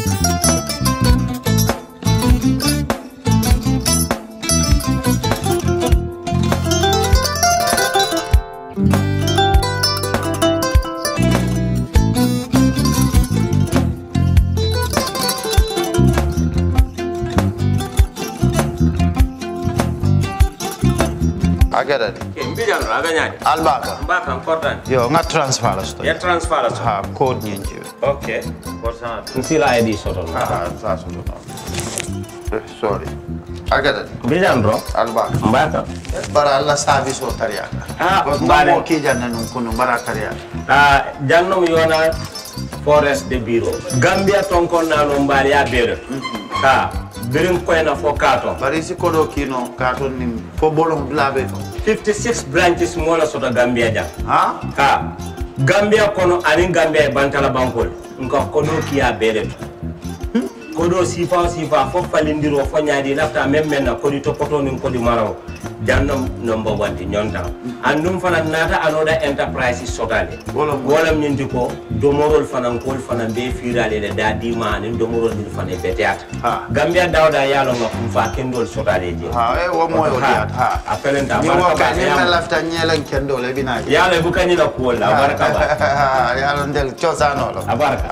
agada de ke mbijan no aga ñaade albaka mbaka kortani yo nga transfer la sto ya transfer la so ha code ñinci ok kortana nsila id soton ha sa so do sorry agada de mbijan ro albaka mbaka bara alla service o tariya Ah, ko mbare. mo ki janna nun kunu bara tariya a jannom yona forest de bureau gambia tonkon nano mbaali ya beere ka birin koyna fo katon bari si kodo kino ka ton nim fo bolong blabe to 56 branches mola soto gambia jang ha ka gambia kono anin gambia e bantala bankol nka kodo kiya beere to kodo sifa o sifa fo falindiro fo ñaadi lafta même men na kodi topoto nin kodi maraw jannom number one ti ñonta andum fana nata anoda enterprise sotale Wolam- wolam ñinti ko domorol fanan kol fanan be firale le da dima anin domorol din fana beteyata Ha. gambia dawda yalo nga kum fa kendol sotale je ha e wo mo yo diat ha a felenta ni wo barka ka ba ni yam- me lafta nyelen kendo le bina yalo bu kanyi la kuwol la barka ba ya lo ndel chosano lo a barka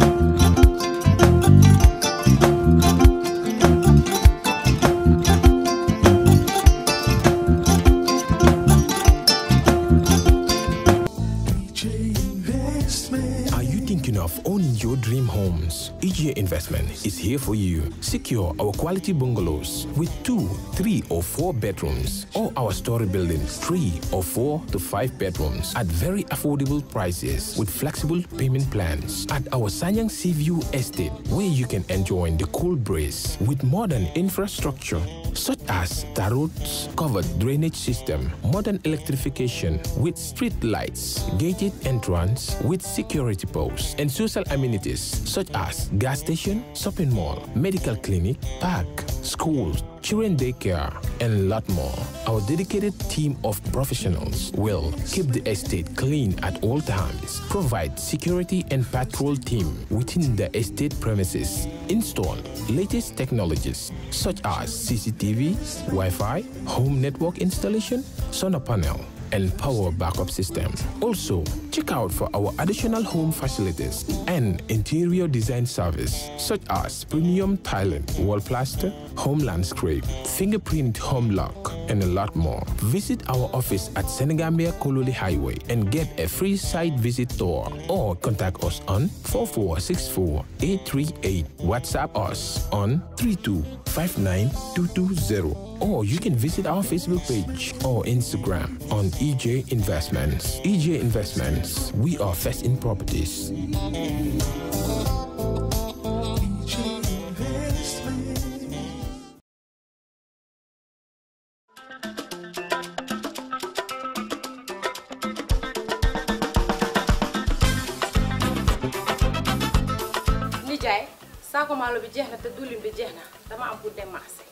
Are you thinking of owning your dream homes? EGA Investment is here for you. Secure our quality bungalows with two, three, or four bedrooms, or our story buildings, three or four to five bedrooms at very affordable prices with flexible payment plans at our Sanyang Seaview Estate, where you can enjoy the cool breeze with modern infrastructure such as tar roads, covered drainage system, modern electrification with street lights, gated entrance with security posts, and social amenities such as gas station, shopping mall, medical clinic, park, schools, children daycare, and a lot more. Our dedicated team of professionals will keep the estate clean at all times, provide security and patrol team within the estate premises, install latest technologies such as CCTV, Wi-Fi, home network installation, solar panel, and power backup system. Also, check out for our additional home facilities and interior design service such as premium tiling, wall plaster, home landscape, fingerprint home lock, and a lot more. Visit our office at Senegambia Kololi Highway and get a free site visit tour or contact us on 4464 838. WhatsApp us on 3259220 or you can visit our Facebook page or Instagram on EJ Investments. EJ Investments, we are first in properties. nijaay saako maalo bi jeex na te diwlin bi jeex na dama am pour dem marché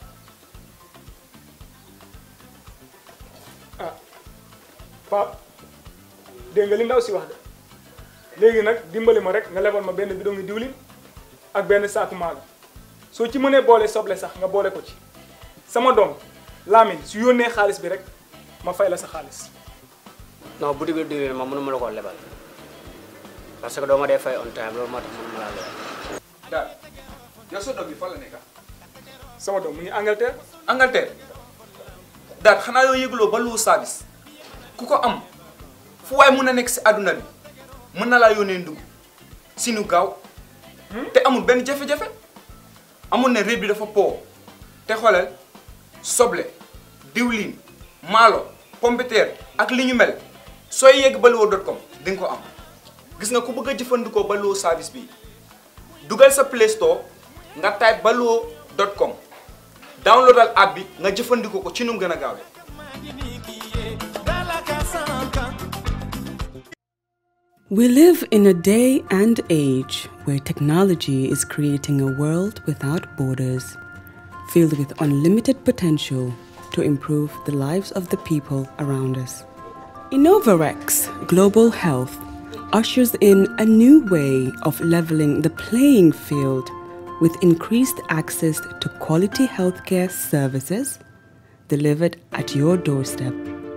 ah Pape dégg nga li ndaw si wax de léegi nag dimbali ma rek nga lebal ma benn bidon ngi diwlin ak benn saaku maalo soo ci mënee boole soble sax nga boole ko ci sama doom Lamine su yónnee xaalis bi rek ma fay la sa xaalis non boutique bi diwlin ma mënuma la koo lebal parce que doo ma dee fay on time loolu moo tax mënuma laa lebal daal yow sa doom bi fan la nekk sama doom mu ngi Angleterre Angleterre daal xanaa yoo yëgloo ba lu service ku ko am fu waay mun a nekk si àdduna bi mën na laa yónnee ndugg si nu gaaw te amul benn jafe-jafe amul ne réew bi dafa po te xoolal soble diwlin maalo pompiteer ak li ñu mel sooy yegg baluwo dot com di nga ko am gis nga ku bëgg a jëfandikoo baluwo service bi dugal sa play store nga type baluwo dot com downloadal app bi nga jëfandikoo ko ci nu mu gën a gaawee. We live in a day and age where technology is creating a world without borders, filled with unlimited potential to improve the lives of the people around us. Innovarex Global Health ushers in a new way of leveling the playing field with increased access to quality healthcare services delivered at your doorstep.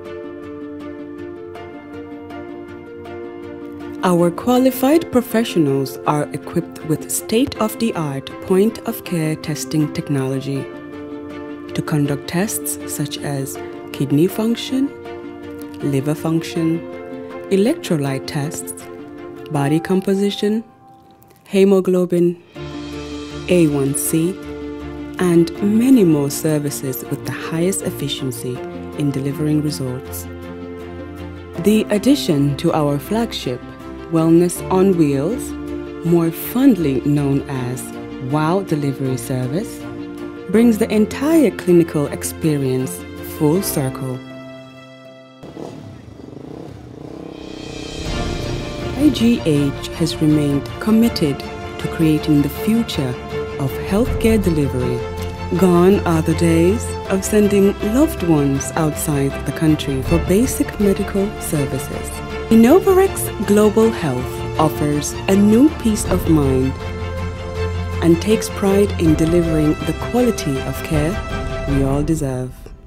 Our qualified professionals are equipped with state of the art point of care testing technology to conduct tests such as kidney function, liver function, electrolyte tests, body composition, hemoglobin, A1C, and many more services with the highest efficiency in delivering results. The addition to our flagship, Wellness on Wheels, more fondly known as WOW Delivery Service, brings the entire clinical experience full circle. IGH has remained committed to creating the future of healthcare delivery. Gone are the days of sending loved ones outside the country for basic medical services. Innovarex Global Health offers a new peace of mind and takes pride in delivering the quality of care we all deserve.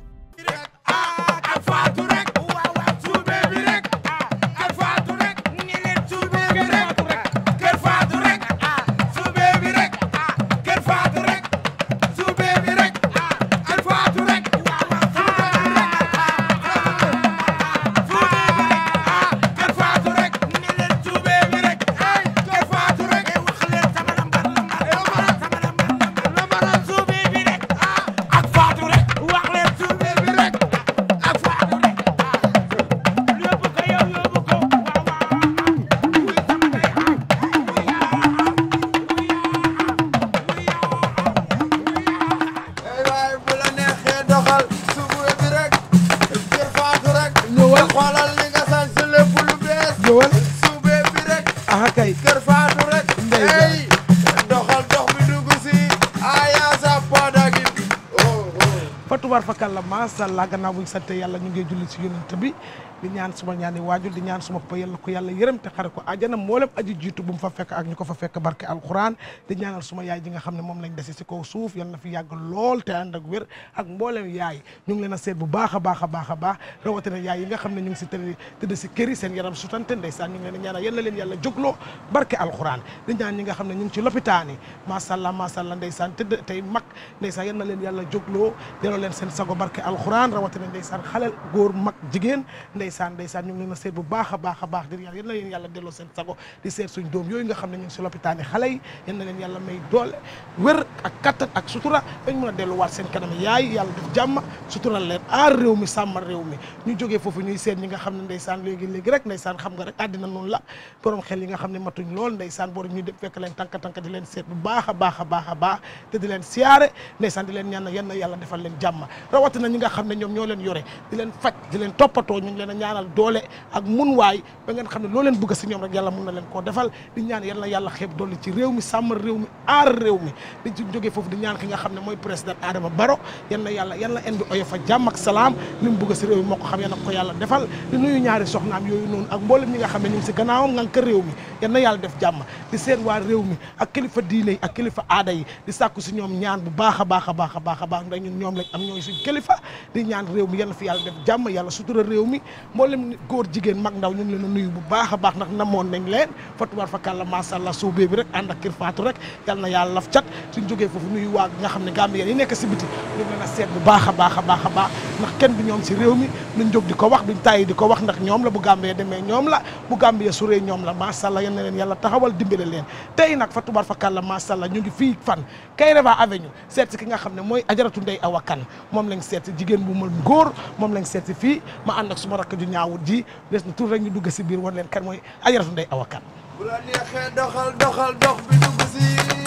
ay waay bu la neexee doxal subu bi rek kër faatu rek ñëwal xoolal li nga sañ si lépp lu bees ñëwal sube bi rek aha kay kër faatu rek Ndey ey doxal dox bi dugg si aya sa podagi oh oh fatubar fakal la masàllaa gannaaw buñ sante yàlla ñu ngi julli si yonent bi di ñaan suma ñaani waajur di ñaan suma pa yàlla ko yàlla yërëm te xare ko àjjana mboolem aji jiitu bu mu fa fekk ak ñu ko fa fekk barke alquran di ñaanal suma yaay ji nga xam ne moom lañ dese si kaw suuf yal na fi yàgg lool te ànd ak wér ak mboolem yaay ñu ngi leen a seet bu baax a baax a baax a baax rawatina yaay yi nga xam ne ñu ngi si tëdd tëdd si kër yi seen yaram sutante ndeysaan ñu ngi leen a ñaanal yal na leen yàlla jógloo barke alquran di ñaan ñi nga xam ne ñu ngi ci lopitaan yi masàllaa masàllaa ndeysaan tëdd tey mag ndeysaan yal na leen yàlla jógloo delloo leen seen sago barke alquran rawatina ndeysaan xalel góor mag jigéen ndeysaan ndeysaan ñu ngi leen a seet bu baax a baax a baax di yàlla yal na leen yàlla delloo seen sago di seet suñ doom yooyu nga xam ne ñu ngi si lopitaan yi xale yi yal na leen yàlla may doole wér ak kattan ak sutura dañ mën a delluwaat seen kanam yaay yàlla def jàmm sutural leen aar réew mi sàmmal réew mi ñu jógee foofu ñuy seet ñi nga xam ne ndeysaan léegi léegi rek ndeysaan xam nga rek àddina noonu la borom xel yi nga xam ne matuñ lool ndeysaan borom ñuy def fekk leen tànka tànka di leen seet bu baax a baax a baax a baax te di leen siyaare ndeysaan di leen ñaan yenn yàlla defal leen jàmm rawatina ñi nga xam ne ñoom ñoo leen yore di leen faj di leen toppatoo ñu ngi leen a ñaanal doole ak mun waay ba ngeen xam ne loo leen bëgg si ñoom rek yàlla mun na leen koo defal di ñaan yal na yàlla xeeb dolli ci réew mi sàmmal réew mi aar réew mi di ci jógee foofu di ñaan ki nga xam ne mooy président Adama Barrow yal na yàlla yal na en bi oyo fa jàmm ak salaam li mu bëgg si réew mi moo ko xam yal na ko yàlla defal di nuyu ñaari soxnaam yooyu noonu ak mboolem ñi nga xam ne ñu ngi si gannaawam nga kër réew mi yal na yàlla def jàmm di seen waa réew mi ak kilifa diine yi ak kilifa aada yi di sàkku si ñoom ñaan bu baax a baax a baax a baax a baax ndax ñun ñoom lañ am ñooy suñ kilifa di ñaan réew mi yal na fi yàlla def jàmm yàlla sutura réew mi mboolem góor jigéen mag ndaw ñu ngi leen a nuyu bu baax a baax ndax namoon nañ leen fatuwar fa kàlla masàllaa suubee bi rek ànd ak kër faatu rek yal na yàlla laf cat suñ jógee foofu nuyu waa nga xam ne Gambien yi nekk si biti ñu ngi leen a seet bu baax a baax a baax a baax ndax kenn du ñoom si réew mi duñ jóg di ko wax duñ tàyyi di ko wax ndax ñoom la bu Gambie demee ñoom la bu Gambie suree ñoom la masàllaa yal na leen yàlla taxawal dimbale leen tey nag fatuwar fa kàlla masàllaa ñu ngi fii fan Kairaba Avenue seet si ki nga xam ne mooy ajaratu ndey awa kan moom lañ seet si jigéen bu mën góor moom lañ seet si fii ma ànd ak suma rakk ju ñaawut ji des na tur rek ñu dugg si biir wan leen kan mooy ajaratu ndey awa kan bu la neexee doxal doxal dox bi dugg si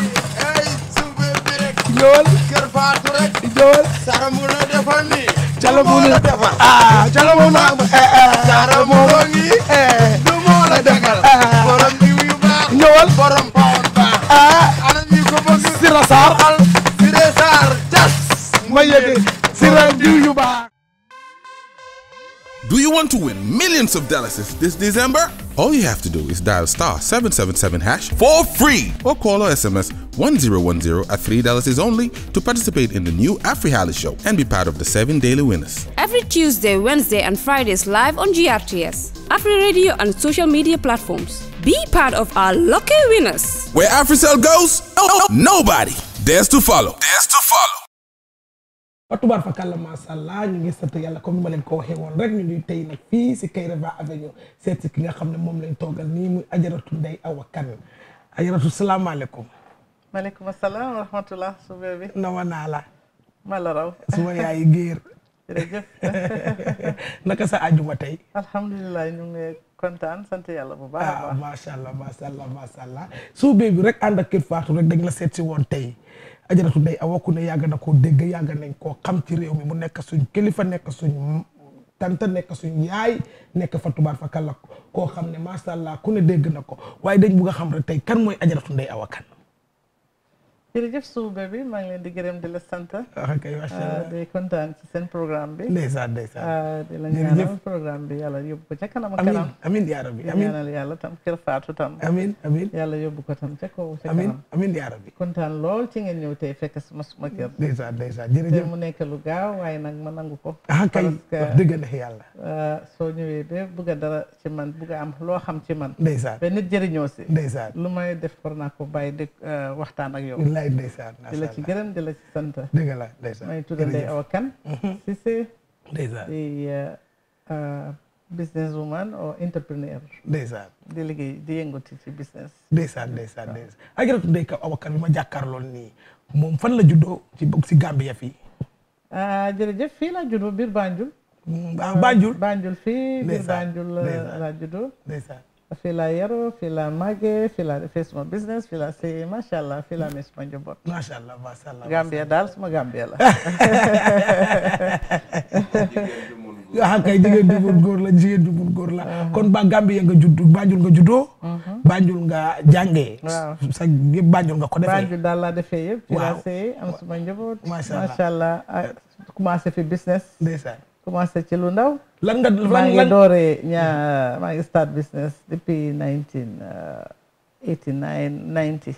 ey sube bi rek ñëwal kër faatu rek ñëwal saramu la defal ni Jalo moo la defal ah jalo moom la saramu la ngi du moo la defal borom diw yu baax ñëwal borom pawon baax ah ana ñi ko bëgg Sira Sarr al Siré Sarr jas ma yëge Sira diw yu baax Do you want to win millions of dollars this December? All you have to do is dial star 777 hash for free or call or SMS 1010 at $3 is only to participate in the new AfriHali show and be part of the seven daily winners. Every Tuesday, Wednesday, and Fridays live on GRTS, Afri Radio, and social media platforms. Be part of our lucky winners. Where AfriCell goes, oh, nobody dares to follow. Dares to follow. wa tubaar fa kàlla macha allah ñu ngi sant yàlla comme ni ma leen ko waxee woon rek ñu ngi tey nag fii si Kairaba Avenue seet si ki nga xam ne moom lañ toogal nii muy ajaratu Ndeye Awa Kane ajaratu salaamaaleykum. maaleykum salaam wa rahmatulah suube bi. nama naa la. ma la raw. suma yaay géer. jërëjëf. naka sa àjjuma tey. alhamdulilah ñu ngi kontaan sant yàlla bu baax a ah baax. macha allah macha allah macha allah suube bi rek ànd ak kër Fatou rek dañ la seet si woon tey. ajaratu Ndeye Awa ku ne yàgg na koo dégg yàgg nañ koo xam ci réew mi mu nekk suñ kilifa nekk suñ tante nekk suñ yaay nekk fa tubaar fa kàlla koo xam ne macha allah ku ne dégg na ko waaye dañ bugg a xam rek tey kan mooy ajaratu Ndeye Awa Kane. jërëjëf suube bi maa ngi leen di gërëm di la sant. ah kay macha allah di kontaan ci seen programme bi. ndeysaan ndeysaan. di la ñaanal programme bi yàlla yóbbu ko ca kanam ak kanam. amiin yaa rabbi di amiin ñaanal yàlla tam kër Fatou tam. amiin amiin yàlla yóbbu ko tam ca kaw ca amiin kanam. amiin yaa rabbi. kontaan lool ci ngeen ñëw tey fekk suma suma kër. ndeysaan ndeysaan te jërëjëf. mu nekk lu gaaw waaye nag ma nangu ko. ah kay parce que wax dëgg na yàlla. soo ñëwee ba bugg a dara ci man bugg a am loo xam ci man. ndeysaan ba nit jëriñoo si. ndeysaan lu may def war naa ko bàyyi di waxtaan ak yow. wallaay ndeysaan di la ci gërëm di la ci sant. dëgg la ndeysaan may tudd Ndeye Awa Kane. Cissé. ndeysaan di business woman or entrepreneur. ndeysaan di liggéey di yëngatu ci business. ndeysaan ndeysaan ndeysaan ajaratu Ndeye Awa Kane bi ma jàkkaarlool nii moom fan la juddoo ci bokk si Gambia fii. ah jërëjëf fii laa juddoo biir Banjul. ah Banjul Banjul fii biir Ndeysaan, Banjul ndeysaan. laa juddoo. ndeysaan fii laa yaroo fii laa màggee fii laa defee suma business fii laa sëyee macha allah fii laa amee suma njaboot. macha allah macha allah. Gambia daal suma Gambia la. ah kay jigéen ju mun góor la jigéen ju mun góor la kon ba Gambia nga judd Banjul nga juddoo. Banjul nga jàngee. waaw sa yëpp Banjul nga ko defee. Banjul daal laa defee yëpp. fii laa Waaw. sëyee am suma njaboot. Macha allah. macha allah ah, commencé fi business. ndeysaan commencé ci lu ndaw. lan nga maa lan ngi lan dooree ñaa maa ngi start business depuis nineteen eighty nine ninety.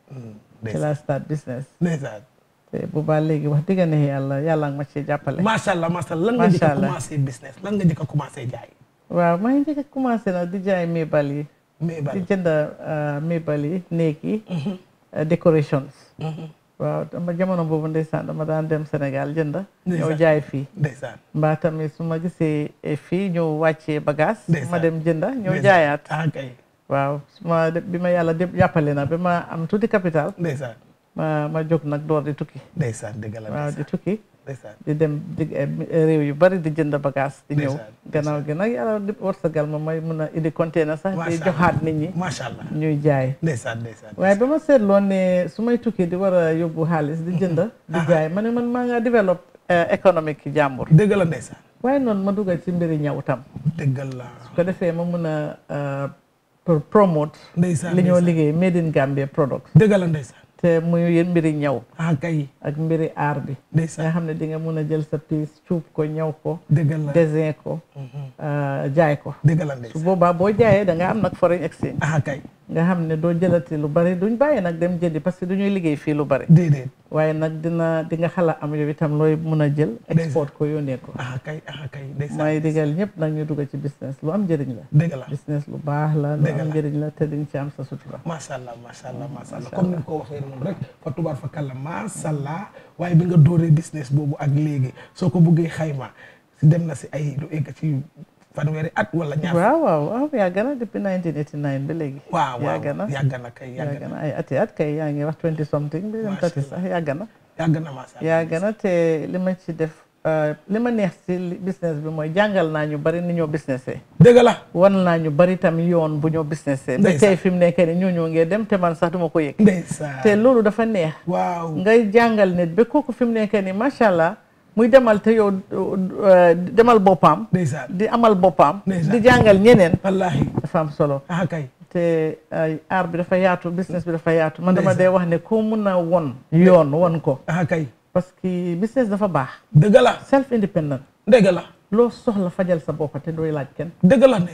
ci laa start business. ndeysaan te bu baax léegi wax dëgg ne yàlla yàlla nga ma ci jàppale. macha allah macha allah lan nga njëkk a Macha allah. commencé business lan nga njëkk a commencé jaay. waaw maa ngi njëkk a commencé nag di jaay mébal yi. Mébal. di jënd mébal yi néeg yi. decorations. waaw dama jamono boobu ndeysaan dama daan dem Sénégal jënd. ñëw Ndeysaan. jaay fii. ndeysaan mbaa tamit su ma gisee eh, fii ñëw wàccee bagage. Ndeysaan. ma dem jënda ñëw Ndeysaan. jaayaat. ah kay waaw su ma de- bi ma yàlla de jàppale na ba ma am tuuti capital. ndeysaan ma ma jóg nag door di tukki. ndeysaan dëgg la waaw di ndeysaan tukki. ndeysaan di dem di eh, réew yu bari di jënd bagage di ñëw Ndeysaan, gannaaw gi nag yàlla di wërsëgal ma may mun a indi container sax di Macha Allah. joxaat nit ñi macha allah ñuy jaay ndeysaan ndeysaan waaye ba ma seetloon ne su may tukki di war a yóbbu xaalis di jënd di jaay ma ne man maa nga développe économique ki jàmbur dëgg la ndeysaan waaye noonu ma dugal ci mbiri ñaw tam dëgg la su ko defee ma mun a euh, pour promote ndeysaan li ñoo ndeysaan. liggéey made in Gambia product dëgg la ndeysaan te muy yéen mbiri ñaw ah kay ak mbiri aar bi ndeysaan nga xam ne di nga mun a jël sa piis cuub ko ñaw ko dëgg la dessin ko euh, jaay ko dëgg la su ndeysaan boobaa boo jaayee da nga am nag foreign exchange ah kay nga xam ne doo jëlati lu bari duñ bàyyi nag dem jëndi parce que du ñuy liggéey fii lu bari déedéet waaye nag dina di nga xala am yow itam looy mun a jël export ko yónnee ko ah kay ah kay ndeysaan may digal ñëpp nag ñu dugg ci business lu am njëriñ la dëgg la business lu baax la lu Dëgg am la. njëriñ la te diñ ci am sa sutura macha allah macha allah macha allah comme ni nga ko waxee noonu rek fa tubaar fa kàlla macha allah waaye bi nga dooree business boobu ak léegi soo ko bëggee xayma si dem na si ay lu egg ci fanweeri at wala ñaar waaw waaw waaw yàgg na depuis 1989 ba léegi waaw waaw yàgg na yàgg na kay yàgg yàgg na ay ati at kay yaa ngi wax 20 something bi dem tati sax yàgg na yàgg na macha allah yàgg na te li ma ci def euh, li ma neex ci li- business bi mooy jàngal naa ñu bari ni ñoo businessé dëgg la wan naa ñu bari tam yoon bu ñoo businessé ba Ndeysaan. tey fi mu nekk ni ñoo ñoo ngee dem te man sax duma ko yëg ndeysaan te loolu dafa neex waaw ngay jàngal nit ba kooku fi mu nekk ni macha allah muy demal te yow euh, demal boppam ndeysaan di amal boppam Ndeysaan. di jàngal ñeneen wallaahi dafa am solo ah kay te ay aar bi dafa yaatu business bi dafa yaatu man dama dee wax ne koo mun a won yoon won ko ah kay parce que business dafa baax dëgg la self independent dëgg la loo soxla fajal sa bopp te dooy laaj kenn dëgg la ndeysaan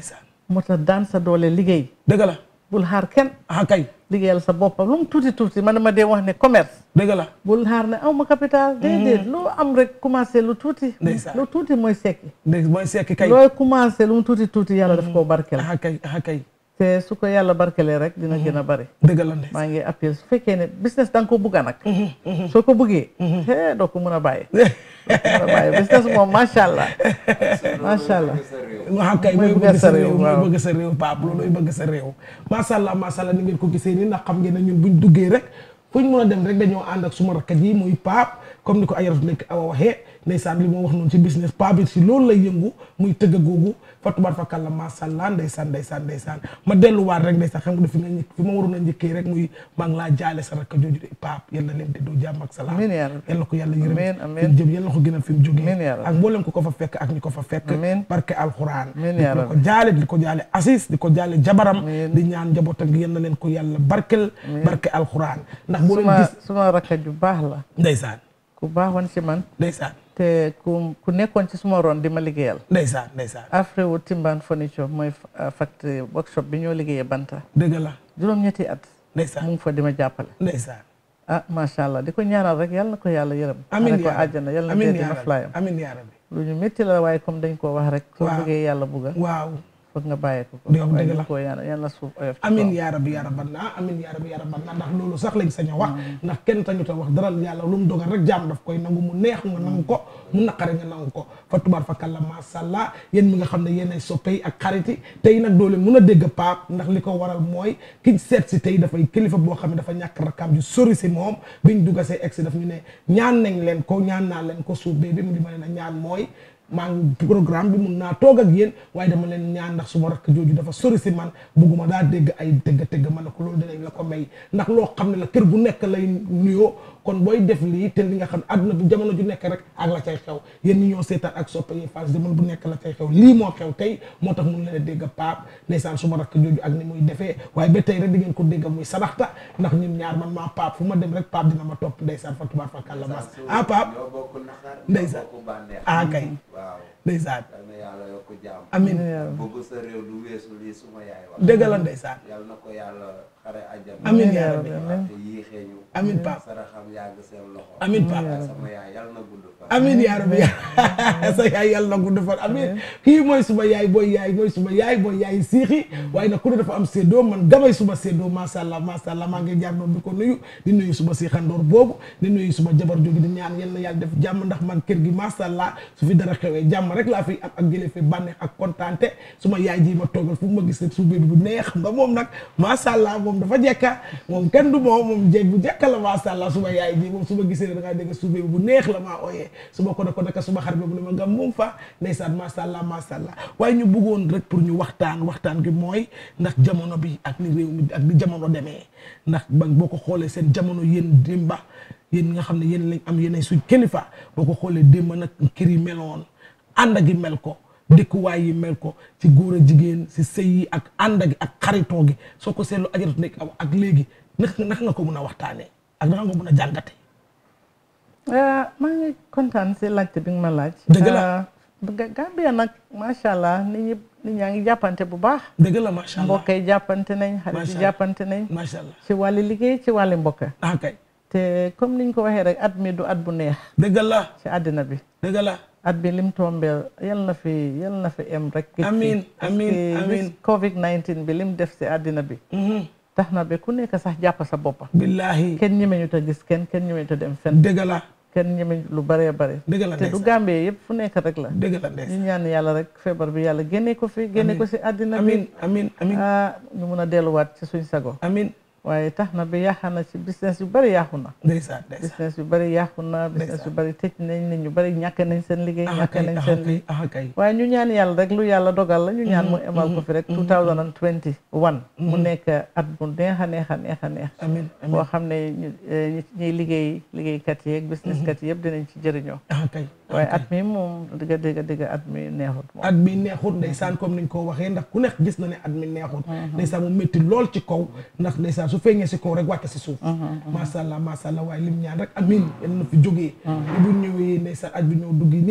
moo tax daan sa doole liggéey dëgg la bul xaar kenn ah kay liggéeyal sa boppam lu mu tuuti tuuti man ma dee wax ne commerce dëgg la bul xaar ne aw ma capital déedéet loo am rek commencé lu tuuti Ndeysaan. lu tuuti mooy sekki dégg mooy sekki kay looy commencé lu mu tuuti tuuti yàlla daf koo barkeel ah kay ah kay te su ko yàlla barkelee rek dina gën a bari dëgg la ndeysaan maa ngi appel su fekkee ne business da nga ko bugga nag soo ko buggee hee doo ko mun a bàyyi doo ko mun a bàyyi business moom macha allah macha allah waaw kay mooy mooy bëgg bëgg sa sa réew, réew mooy waaw. bëgg sa réew Pape loolooy bëgg sa réew macha allah macha allah ni ngeen ko gisee nii ndax xam ngeen ne ñun buñ duggee rek fuñ mën a dem rek dañoo ànd ak suma rakkat yi muy Pape comme ni ko ayaratu nekk awa waxee ndeysaan li moo wax noonu ci business Pape bi si loolu lay yëngu muy tëgg googu fa tubaar fa kàlla macha allah ndeysaan ndeysaan ndeysaan ma delluwaat rek ndeysaan xam nga fi nga njëkk fi ma waroon a njëkkee rek muy maa ngi laa jaale sa rakk jooju de Pape yal na leen te doo jàmm ak salaam Amiin yaa rabbi. yal na ko yàlla yërëm Amiin, fi amiin. mu jëm yal na ko gënal fi mu jógee Amiin yaa rabbi. ak mboolem ko ko fa fekk ak ñi ko fa fekk Amiin. barke alxuraan Amiin di yaa ko rabbi. jaale di ko jaale Asis di ko jaale jabaram di ñaan njabootam gi yal na leen ko yàlla barkel barke alxuraan ndax boo leen suma gis suma rakka ju baax la ndeysaan ku baaxoon ci man ndeysaan te ku ku nekkoon ci suma ron di ma liggéeyal ndeysaan ndeysaan Afrewu Timban Furniture mooy fa- factory workshop bi ñoo liggéeyee banta dëgg la juróom-ñetti at ndeysaan mu ngi fa di ma jàppale ndeysaan ah macha allah di ko ñaanal rek yal na ko yàlla yërëm amiin xare ko yaa rabbi àjjana yal na amiin dee yaa dina rabbi flyam amiin yaa rabbi lu ñu métti la waaye comme dañ koo wax rek soo Waaw. bëggee yàlla bugga waaw foog nga bàyyee ko ko Dëgg la, waaye dëgg ñu la. koo ñaanal yal na suuf oyof ci amin kawam. yaa rabbi yaa rabban naa amin yaa rabbi yaa rabban naa ndax loolu sax lañ sañ a wax ndax kenn tañu ta wax dara yàlla lu mu dogal rek jaam daf koy nangu mu neex nga nangu ko mu naqare nga nangu ko fa tubaar fa kàlla masàllaa yéen mi nga xam ne yéen ay soppe yi ak xarit yi tey nag doo leen mun a dégg paap ndax li ko waral mooy kiñ seet si tey dafay kilifa boo xam ne dafa ñàkk rakkaam ju sori si moom biñ dugga see egsi daf ñu ne ñaan nañ leen ko ñaan naa leen ko suuf bee bi mu di ma leen a ñaan mooy maa ngi programme bi mun naa toog ak yéen waaye dama leen ñaan ndax suma rakk jooju dafa sori si man bugguma daa dégg ay tëgg tëgg ma ne ko loolu dinañ la ko may ndax loo xam ne la kër gu nekk lay nuyoo kon booy def lii te li nga xam ne àdduna bi jamono ju nekk rek ak la cay xew yéen ñi ñoo seetaan ak soppe yi fas jamono bu nekk la cay xew lii moo xew tey moo tax mun leen a dégg paap ndeysaan suma rakk jooju ak ni muy defee waaye ba tey rek di ngeen ko dégg muy sadaxta ndax ñun ñaar man maa paap fu ma dem rek paap dina ma topp ndeysaan fa tubaar fa kàlla mas ah paap ñoo bokk naqar ndeysaan ñoo bokk bànneex ah kay waaw ndeysaan yal na yàlla yokk jàmm Amiin. bëgg sa réew du weesu lii suma yaay wax Dëgg la ndeysaan. yal na ko yàlla xare àjjana Amiin yaa rabbi. waaw te yéexee ñu Amiin Pape. saraxam yàgg seen loxo Amiin Pape. waaye sama yaay yal na gudd fan amin yaa rabbi sa yaay yàlla na gudd fan amin kii mooy suma yaay booy yaay mooy suma yaay booy yaay siixi waaye nag ku ne dafa am séddoo man gamay suma séddoo macha allah macha allah maa ngi jaar doon di ko nuyu di nuyu suma siixandoor boobu di nuyu suma jabar jógi di ñaan yal na yàlla def jàmm ndax man kër gi macha allah su fi dara xewee jàmm rek laa fi am ak jëlee fi bànneex ak kontaante suma yaay ji ma toogal fu ma gis rek su bébi bu neex nga moom nag macha allah moom dafa jekka moom kenn du moom moom jeeg bu jekka la macha allah suma yaay ji moom su ma gisee da ngaa dégg su bébi bu neex la maa ooyee su ma ko ne ko naka suma xarit boobu ne ma nga moom fa ndeysaan macha allah macha allah waaye ñu bëggoon rek pour ñu waxtaan waxtaan gi mooy ndax jamono bi ak ni réew mi ak ni jamono demee ndax ba boo ko xoolee seen jamono yéen dimba yéen nga xam ne yéen lañ am yéenay suñ kilifa boo ko xoolee démb nag kër yi meloon ànd gi mel ko dëkkuwaay yi mel ko ci góor a jigéen si sëy yi ak ànd gi ak xaritoo gi soo ko seetlu ajaratu nekk ak léegi naka naka nga ko mun a waxtaanee ak naka nga mun a jàngate ah maa ngi kontaan si laajte bi nga ma laaj. Dëgg la. ah, Ga- Gambia nag macha allah nit ñi nit ñaa ngi jàppante bu baax. dëgg la macha allah mbokk yi jàppante nañ xarit Macha yi Allah. jàppante nañ. macha allah ci wàlli liggéey ci wàlli mbokk. ah kay te comme niñ ko waxee rek at mi du at bu neex. dëgg la ci àddina bi. dëgg la at bi lim tombeel yal na fi yal na fi em rek. gëj fi. Amiin, Parce amiin, que amiin. bis Covid 19 bi lim def si àddina bi. tax na ba ku nekk sax jàpp sa boppa billahi kenn ñemeñu ta gis kenn kenn ñemeñu ta dem fenn. dëgg la kenn ñemeñ lu bëree bëri. dëgg la te du ndeysaan. Gambie yëpp fu nekk rek la. dëgg la ndeysaan. ñu ñaan yàlla rek feebar bi yàlla génne ko fi génne ko si àddina bi. amin amin amin ah ñu mun a delluwaat ci suñ sago. amin waaye tax na ba yàq na ci business yu bëri yàqu na. ndeysaan ndeysaan business yu bëri yàqu na business yu bëri tëj nañ nit ñu bëri ñàkk nañ seen liggéey. ah ñàkk kay nañ ah seen kay ah kay waaye ñu ñaan yàlla rek lu yàlla dogal la ñu ñaan mu emal ko fi rek 2021 mu nekk at bu neex a neex a neex a neex amin amin boo xam ne ñu ñi ñuy liggéey liggéeykat yi ak business kat yi yëpp dinañ ci jëriñoo ah kay waaye at mi moom dëgg dëgg dëgg at mi neexut moom at mi neexut ndeysaan comme niñ ko waxee ndax ku nekk gis na ne at mi neexut ndeysaan mu métti lool ci kaw ndax ndeysaan su feeñee si kaw rek wàcc si suuf macha allah macha allah waaye lim ñaan rek amin yal na fi jógee bu ñëwee ndeysaan at bi ñëw duggi nii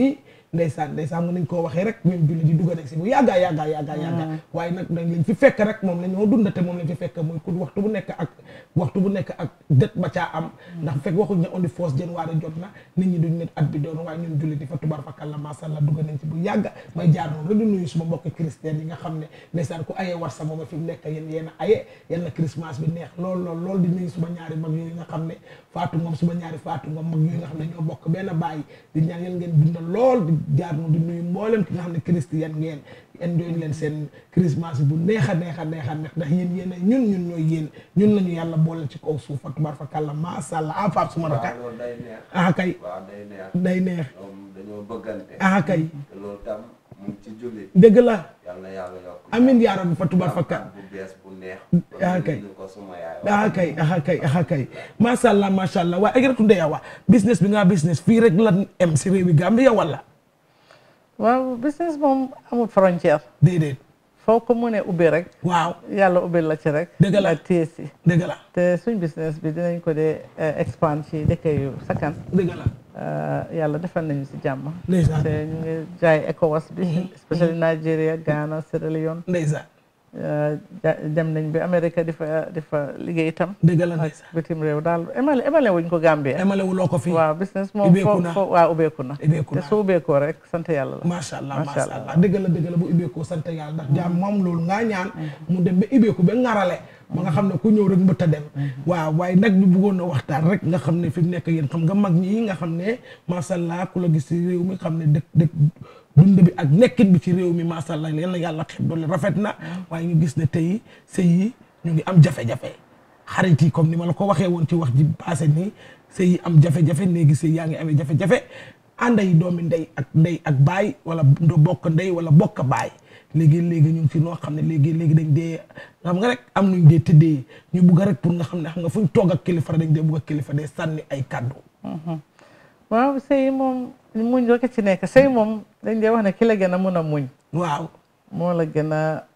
ndeysaan ndeysaan mën nañ koo waxee rek ñun julli di dugg si bu yàggaa yàggaa yàggaa yàggaa waaye nag dañ lañ fi fekk rek moom la ñoo dund te moom lañ fi fekk muy ku waxtu bu nekk ak waxtu bu nekk ak dët ba caa am ndax fekk waxuñ ne on the first January jot na nit ñi duñ ne at bi doon waaye ñun julli di fa tubar fakal la masàllaa dugg nañ ci bu yàgga may jaar noonu rek di nuyu suma mbokk chrétien yi nga xam ne ndeysaan ku ayee war sa mooma fi mu nekk yéen yéen a aye yal na Christmas bi neex lool lool lool di nuyu suma ñaari mag yooyu nga xam ne faatu moom suma ñaari faatu moom mag yooyu nga xam ne ñoo bokk benn bàyyi di ñaan yal ngeen dundal lool di jaar noonu di nuyu mboolem ki nga xam ne chrétien ngeen enjoy leen seen Christmas bu neex a neex a neex a neex ndax yéen yéen ñun ñun ñooy yéen ñun lañu yàlla boole ci kaw suuf fa tubaar fa kàlla macha allah ah Pape suma raka waaw loolu day neex. ah kay waaw day neex. day neex ñoom dañoo bëggante. ah kay te loolu tam mu ngi ci jullit. dëgg la yal na yàlla yokk. amin yaa rabbi fa tubaar fa kàlla bu bees bu neex. ah kay ñu ko suma yaay. ah kay ah kay ah kay macha allah macha allah waaye Ajaratu Ndeye Awa business bi nga business fii rek la em si réewi Gambia wala waaw business moom amul frontière. déedéet. foo ko mënee ubbi rek. waaw yàlla ubbi la ci rek. dëgg la nga téye si. dëgg la te suñ business bi dinañ ko dee expand ci dëkk yu sakkan. dëgg la. yàlla defal nañu si jàmm. ndeysaan te ñu ngi jaay ECOWAS bi. especially Nigeria Ghana Sierra Leone. ndeysaan. dem nañ bi Amérique di fa di fa liggéey itam. dëgg la ndeysaan bitim réew daal emale emale wuñ ko Gambie. emale wuloo ko fii waaw business moom ubbeeku na fo waaw ubbeeku na. ubbeeku na te su ubbeekoo rek sant yàlla la. macha allah macha allah dëgg la dëgg la bu ubbeekoo sant yàlla ndax jaam moom loolu ngaa ñaan mu dem ba ubbeeku ba ngarale ba nga xam ne ku ñëw rek mbëtt a dem waaw waaye nag ñu bëggoon a waxtaan rek nga xam ne fi mu nekk yéen xam nga mag ñi nga xam ne macha allah ku la gis ci réew mi xam ne dëkk dëkk dund bi ak nekkin bi ci réew mi macha allah yal na yàlla xeeb doole rafet na waaye ñu gis ne tey sëy yi ñu ngi am jafe-jafe xarit yi comme ni ma la ko waxee woon ci wax ji passé nii sëy yi am jafe-jafe léegi sëy yaa ngi amee jafe-jafe ànda yi doomi ndey ak ndey ak baay wala ndo bokk ndey wala bokk baay léegi léegi ñu ngi ci noo xam ne léegi léegi dañ dee xam nga rek am nuñ dee tëddee ñu bugg rek pour nga xam ne xam nga fu ñu toog ak kilifa dañ dee bugg ak kilifa dee sànni ay kàddu waaw sëy moom muñ rek ci nekk sëy moom dañ dee wax ne ki la gën a mun a muñ waaw moo la gën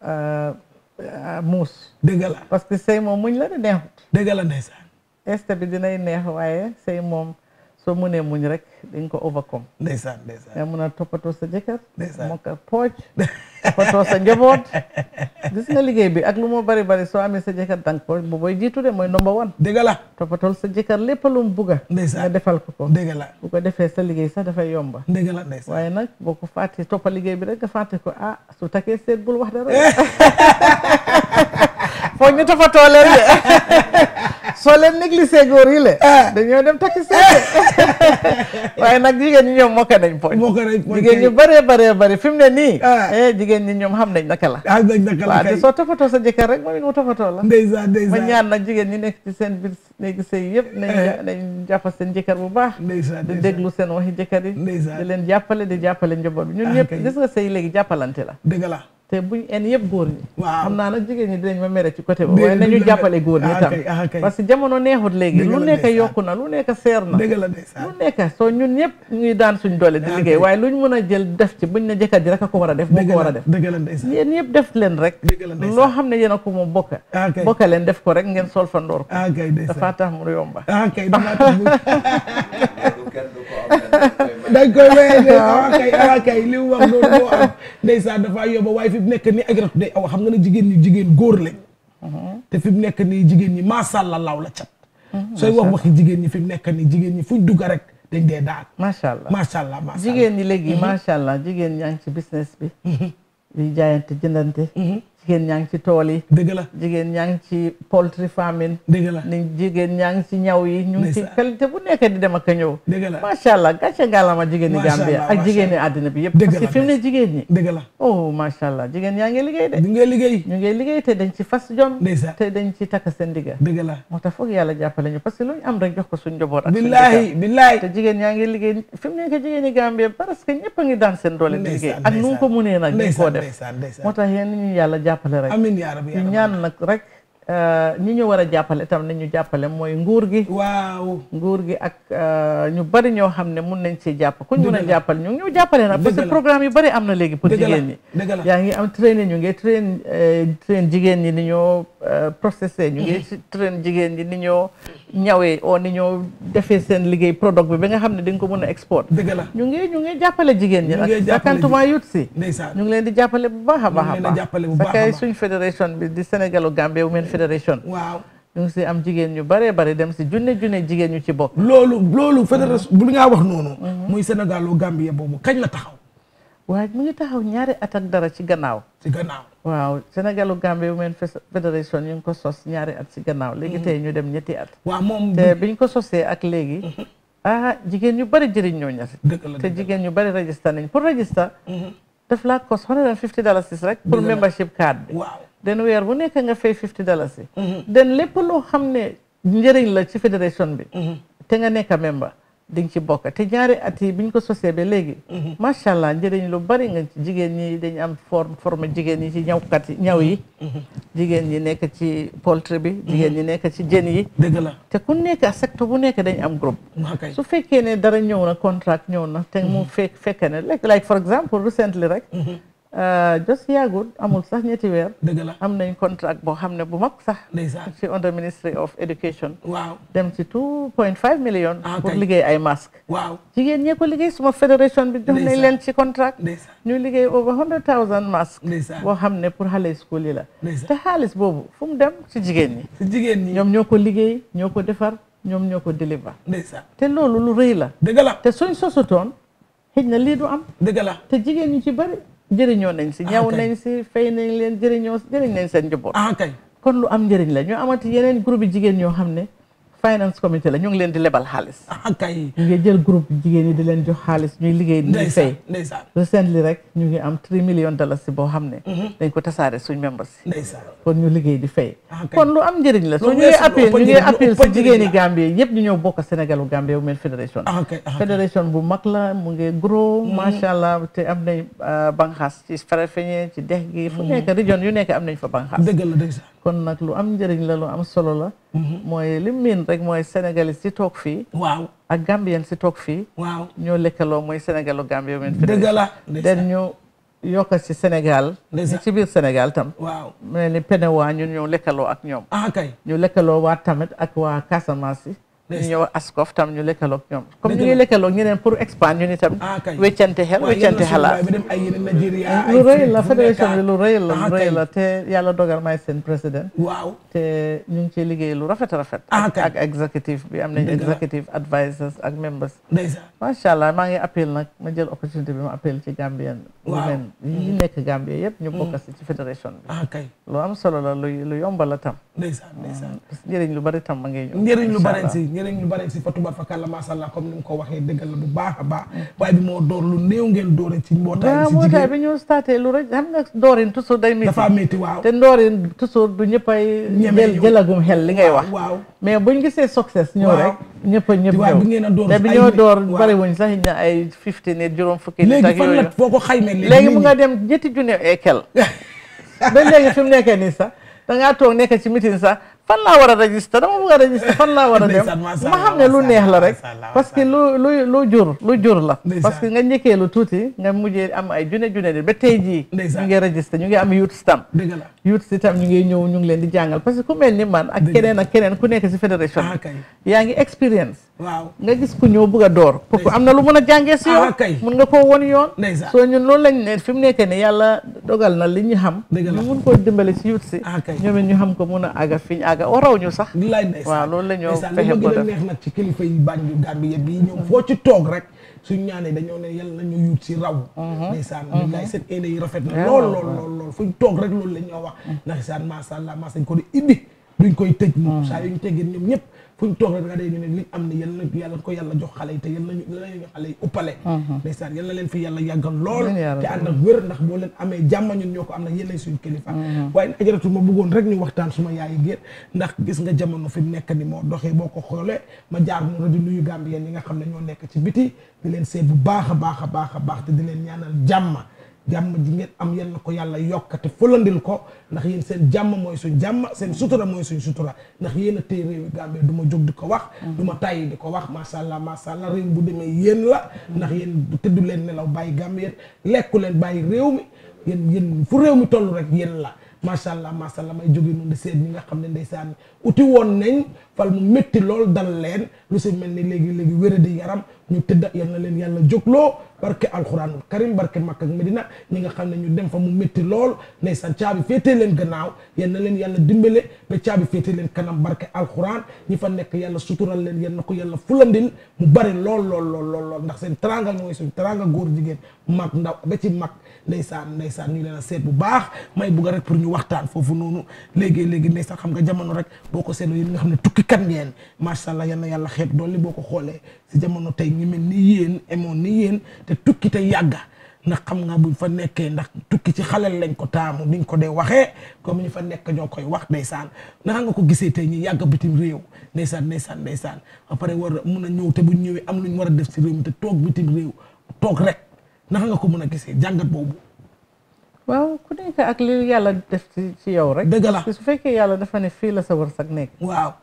a muus dëgg la parce que sëy moom muñ la de neexut dëgg la ndeysaan este bi dinay neex waaye sëy moom soo mënee muñ rek dañ ko overcome ndeysaan ndeysaan nga mun a toppatoo sa jëkkër ndeysaan moo ko pooj toppatoo sa njaboot gis nga liggéey bi ak lu moo bari bari soo amee sa jëkkër dang pooj bu booy jiitu de mooy number one dëgg la toppatool sa jëkkër lépp lu mu bugga nga defal ko ko dëgg la bu ko defee sa liggéey sax dafay yomba dëgg la ndeysaan waaye nag boo ko fàttee toppa liggéey bi rek nga fàtte ko ah su takkee seet bul wax dara foog ñu toppatoo leen de soo leen négligé góor yi le dañoo dem takki seet waaye nag jigéen ñi ñoom mokka nañ poñ jigéen ñu bëree bëree bëri fi mu ne nii eh jigéen ñi ñoom xam nañ naka la xam nañ naka la waaw te soo toppatoo sa jëkkër rek moom it mu toppatoo la ndeysaan ndeysaan ma ñaan nag jigéen ñi nekk ci seen biir néegi sëy yëpp nañ nañ jàpp seen jëkkër bu baax ndeysaan di déglu seen waxi jëkkër yi di leen jàppale di jàppale njaboot bi ñun ñëpp gis nga sëy léegi jàppalante la dëgg la te buñ en yëpp góor ñi waaw xam naa nag jigéen ñi dinañ ma mere ci côté boobu waaye nañu jàppale góor ñi tam parce que jamono neexut léegi lu nekk yokku na lu nekk seer na dëgg la ndeysaan lu nekk soo ñun ñëpp ñuy daan suñ doole di liggéey waaye luñ mën a jël def ci buñ ne jëkkër ji rek a ko war a def moo ko war a def dëgg la ndeysaan yéen ñëpp def leen rek loo xam ne yéen a ko moom bokka bokka leen def ko rek ngeen sol fa ndoor ko dafa tax mu yomba ah kay dafa tax mu dañ koy wéy ah kay ah kay li mu wax loolu moo am ndeysaan dafa yóbba waaye fi mu nekk nii Ajaratu Ndeye Awa xam nga ne jigéen ñi jigéen góor lañ te fi mu nekk nii jigéen ñi macha allah law la cat sooy wax waxi jigéen ñi fi mu nekk nii jigéen ñi fuñ dugg rek dañ dee daal macha allah macha allah macha allah jigéen ñi léegi macha allah jigéen ñaa ngi ci business bi di jaayante jëndante jigéen ñaa ngi ci tool yi dëgg la jigéen ñaa ngi ci poultry farming dëgg la ni jigéen ñaa ngi ci ñaw yi ñu ngi ci qualité bu nekk di dem ak a ñëw dëgg la macha allah gàcce ngaalama jigéen ñi Gambia ak jigéen ñi àddina bi yëpp parce que fi mu ne jigéen ñi dëgg la oh macha allah jigéen ñaa ngi liggéey de ñu ngi liggéey ñu ngi liggéey te dañ ci fas jom ndeysaan te dañ ci takk seen digga dëgg la moo tax foog yàlla jàppale ñu parce que lu ñu am rek jox ko suñ njaboot ak billahi billahi te jigéen ñaa ngi liggéey fi mu nekk jigéen ñi Gambia parce que ñëpp a ngi daan seen doole di liggéey ak nu ko munee nag ñu koo def moo tax yéen ñu yàlla jàppale rek amiin yaa rabbi ñu ñaan nag rek ñi ñu war a jàppale tam ni ñu jàppale mooy nguur gi waaw nguur gi ak ñu bari ñoo xam ne mun nañ ci jàpp ku ñu mën a jàppale ñu ñu jàppale nag parce que programme yu bari am na léegi pour jigéen ñi yaa ngi am train ñu ngi train train jigéen ñi ni ñoo processé ñu ngi si train jigéen ñi ni ñoo ñawee oo ni ñoo defee seen liggéey product bi ba nga xam ne di nga ko mën a export dëgg la ñu ngi ñu ngi jàppale jigéen ñi Ñu ngi nag jàppale sakantuma yut si ndeysaan ñu ngi leen di jàppale bu baax a baax a leen di jàppale bu baax a sakay baax. suñ fédération bi di Sénégalu Gambia Women Fédération waaw ñu ngi si am jigéen ñu bare bare dem si junne junne jigéen ñu ci bokk loolu loolu fédération bu ngaa wax noonu muy Sénégal u Gambie boobu kañ la taxaw waaye mu ngi taxaw ñaari at ak dara ci gannaaw ci gannaaw waaw Sénégalu Gambie Women Fes- Fédération ñu ngi ko sos ñaari at ci gannaaw léegi tey ñu dem ñetti at waaw moom te biñ ko sosee ak léegi ah jigéen ñu bari jëriñ ñoo ñasi dëgg la te jigéen ñu bari register nañ pour register daf laa cost hundred and fifty dollars rek pour Dëgg la. membership card bi waaw den weer bu nekk nga fay fifty dollars yi den lépp loo xam ne njëriñ la ci fédération bi te nga nekk member di nga ci bokk te ñaari at yi biñ ko sosee ba léegi macha allah njëriñ lu bari nga ci jigéen ñi dañ am forme forme jigéen ñi ci ñawkat yi ñaw yi jigéen ñi nekk ci poultry bi jigéen ñi nekk ci jën yi dëgg la te ku nekk secteur bu nekk dañ am groupe waa kay su fekkee ne dara ñëw na contract ñëw na te mu fekk fekke ne like like for example recently rek just yàggul amul sax ñetti weer dëgg la am nañ contract boo xam ne bu mag sax ndeysaan ci under ministry of education waaw dem ci two point five million Ah, pour kay. liggéey ay masque waaw jigéen ñee ko liggéey suma fédération bi jox nañ Ndeysaan. leen ci contract ndeysaan ñu liggéey over hundred thousand masque ndeysaan boo xam ne pour xale school yi la ndeysaan te xaalis boobu fu mu dem ci jigéen ñi si jigéen ñi ñoom ñoo ko liggéey ñoo ko defar ñoom ñoo ko deliver ndeysaan te loolu lu rëy la dëgg la te suñ sosutoon xëj na lii du am dëgg la te jigéen ñu ci bëri jëriñoo nañ si ñaw kay. nañ si fay nañ leen jëriñoo jëriñ nañ seen njaboot ah kay kon lu am njëriñ la ñu amati yeneen groupe yi jigéen ñoo xam ne finance committee la ñu ngi leen di lebal xaalis ah kay ñu ngi jël groupe jigéen yi di leen jox xaalis ñuy liggéey di ndeysaan fay ndeysaan recently rek ñu ngi am 3 millions dollars si boo xam ne dañ ko tasaare suñ membres si ndeysaan kon ñu liggéey di fay ah kay kon lu am njëriñ la so Lu ñu ngi weesu lu appel ëpp ñu ngi njëriñ, lu appel ëpp si njëriñ jigéeni la. Gambie yëpp ñu ñëw bokk Sénégalu Gambie Women Fédération ah kay ah kay fédération bu mag la mu ngi grow macha allah te am nañ banxaas ci Farafeñe ci dex gi fu nekk région yu nekk am nañ fa banxaas dëgg la ndeysaan kon nag lu am njëriñ la lu am solo la mooy li miin rek mooy sénégalais si toog fii waaw ak gambien si toog fii waaw ñoo lekkaloo mooy sénégalu Gambie Women dëgg Fédération la ndeysaan den ñu yokk ci Sénégal Ndeysaan. ñi ci biir Sénégal tam waaw mel ni Penewa ñun ñoo lekkaloo ak ñoom ah kay ñu lekkaloo waa tamit ak waa Casamance yi ñu Ndeysaan. ñëw Ascof tam ñu lekkaloo ak ñoom comme Dëgg ñu la. ngi lekkaloo ak ñeneen pour expand ñu ni tam ah kay weccante xel waaye weccante yéen a xalaat suñu baay bi dem ay yeneen Nigeria ay lu rëy fii la fu fédération nekk. bi lu rëy la ah lu rëy kay. la te yàlla dogal may seen président waaw te ñu ngi ciy liggéey lu rafet a rafet Ah, ak kay. ak executive bi am nañ Dëgg la. executive advisors ak members ndeysaan macha allah maa ngi appel nag ma jël opportunité bi ma appel ci Gambien Waaw. women yi nekk Gambie yëpp ñu bokk si ci fédération bi ah kay lu am solo la lu lu yomba la tam ndeysaan ndeysaan parce que njëriñ lu bari tam ma ngi ñëw njëriñ lu Incha bare allah. si njëriñ lu bare si fa tubaab fa kàlla macha allah comme ni mu ko waxee dëggal la bu baax a baax waaye bi moo door lu néew ngeen doore ci mbootaay waaw si moo tax jigéen bi ñu starté lu rek xam nga ndoorin toujours day métti dafa métti waaw te ndoorin toujours du ñëppay Ñeme jël ñëw. jëlagum xel li ngay wax waaw mais buñ gisee success ñëw Waaw. rek ñëpp a ñëpp waaye ñëw bi ngeen a door te bi ay ñoo nit- door waaw. bari wuñ sax ñu ay 50 nit juróom fukki nit léegi ak fan yooyu la foo ko xaymee léegi léegi nit mu ñi- nga dem ñetti junne et quel ba léegi fi mu nekkee nii sax da ngaa toog nekk ci meeting sax fan laa war a register dama bëgg a register fan laa war a dem Ndeysaan, masha ma xam ne lu neex la rek parce que lu lu lu jur lu jur la parce que nga njëkkee lu tuuti nga mujjee am ay junne junne di ba tey jii ñu ngi register ñu ngi am youth stamp dëgg la youth si tam ñu ngi ñëw ñu ngi leen di jàngal parce que ku mel ni man ak keneen ak keneen ku nekk si fédération ah kay yaa ngi expérience waaw nga gis ku ñëw bëgg a door kooku am na lu mën a jàngee si yow Ah, kay. mun nga koo won yoon ndeysaan soo ñun loolu lañ ne fi mu nekk ne yàlla dogal na li ñu xam ñu mun koo dimbale si youth si ñoom it ñu xam ko mun a àgga fi ñu àgga waraw ñu sax lay ndeysaan waaw loolu la ñoo ndeysaan fexe li ko ma gën a def neex nag ci kilifa yi Banjul Gambie yëpp yi ñoom foo ci toog rek suñ ñaanee dañoo ne yàlla nañu yuut si raw ndeysaan ñu lay seen éene yi rafet na Yeah, lool waaw, lool lool lool fuñ toog rek loolu la ñoo wax ndeysaan masha Allah mas dañ ko di ibbi duñ koy tëj moom saa yuñ teggee ñoom ñëpp fuñ toog rek nga dee ñu ne liñ am ne yal na yàlla ko yàlla jox xale yi te yal nañu yal nañu xale yi uppale ndeysaan yal na leen fi yàlla yàggal lool Amiin yaa te rabbi. ànd ak wér ndax boo leen amee jàmm ñun ñoo ko am nag yéenay suñ kilifa waaye ajaratu ma bëggoon rek ñu waxtaan suma yaayi géer ndax gis nga jamono fi mu nekk ni moo doxee boo ko xoolee ma jaar noonu di nuyu Gambien yi nga xam ne ñoo nekk ci biti di leen seet bu baax a baax a baax a baax te di leen ñaanal jàmm jàmm ji ngeen am yal na ko yàlla yokkate fulandil ko ndax yéen seen jàmm mooy suñ jàmm seen sutura mooy suñ sutura ndax yéen a téye réewi Gambie du ma jóg di ko wax du ma tàyyi di ko wax masha Allah masha Allah réew bu demee yéen la ndax yéen tëddu leen nelaw bàyyi Gambie lekku leen bàyyi réew mi yéen yéen fu réew mi toll rek yéen la macha allah macha allah may jóge noonu di seet ñi nga xam ne ndeysaan uti woon nañ fal mu métti lool dal leen lu si mel ni léegi léegi wéradi yaram ñu tëdda yal na leen yàlla jógloo barke alxuraanul karim barke Makka ak Medina ñi nga xam ne ñu dem fa mu métti lool ndeysaan caabi féetee leen gannaaw yal na leen yàlla dimbale ba caabi féetee leen kanam barke alxuraan ñi fa nekk yàlla sutural leen yal na ko yàlla fulandil mu bari lool lool lool lool lool ndax seen teranga mooy suñu teranga góor jigéen mag ndaw ba ci mag ndeysaan ndeysaan ñu leen a seet bu baax may bugg rek pour ñu waxtaan foofu noonu léegi léegi ndeysaan xam nga jamono rek boo ko seetloo yéen nga xam ne tukki kat ngeen macha allah yal na yàlla xeeb doole boo ko xoolee si jamono tey ñu mel ni yéen emoon ni yéen te tukki te yàgga ndax xam nga buñ fa nekkee ndax tukki ci xalel lañ ko taamu niñ ko dee waxee comme ñu fa nekk ñoo koy wax ndeysaan naka nga ko gisee tey ñi yàgg bitim réew ndeysaan ndeysaan ndeysaan ba pare war a mun a ñëw te buñ ñëwee am luñ war a def si réew mi te toog bitim réew toog rek naka nga ko mën a gisee jàngat boobu waaw ku nekk ak li yàlla def ci ci yow rek. dëgg la su fekkee yàlla dafa ne fii la sa wërsëg nekk. waaw.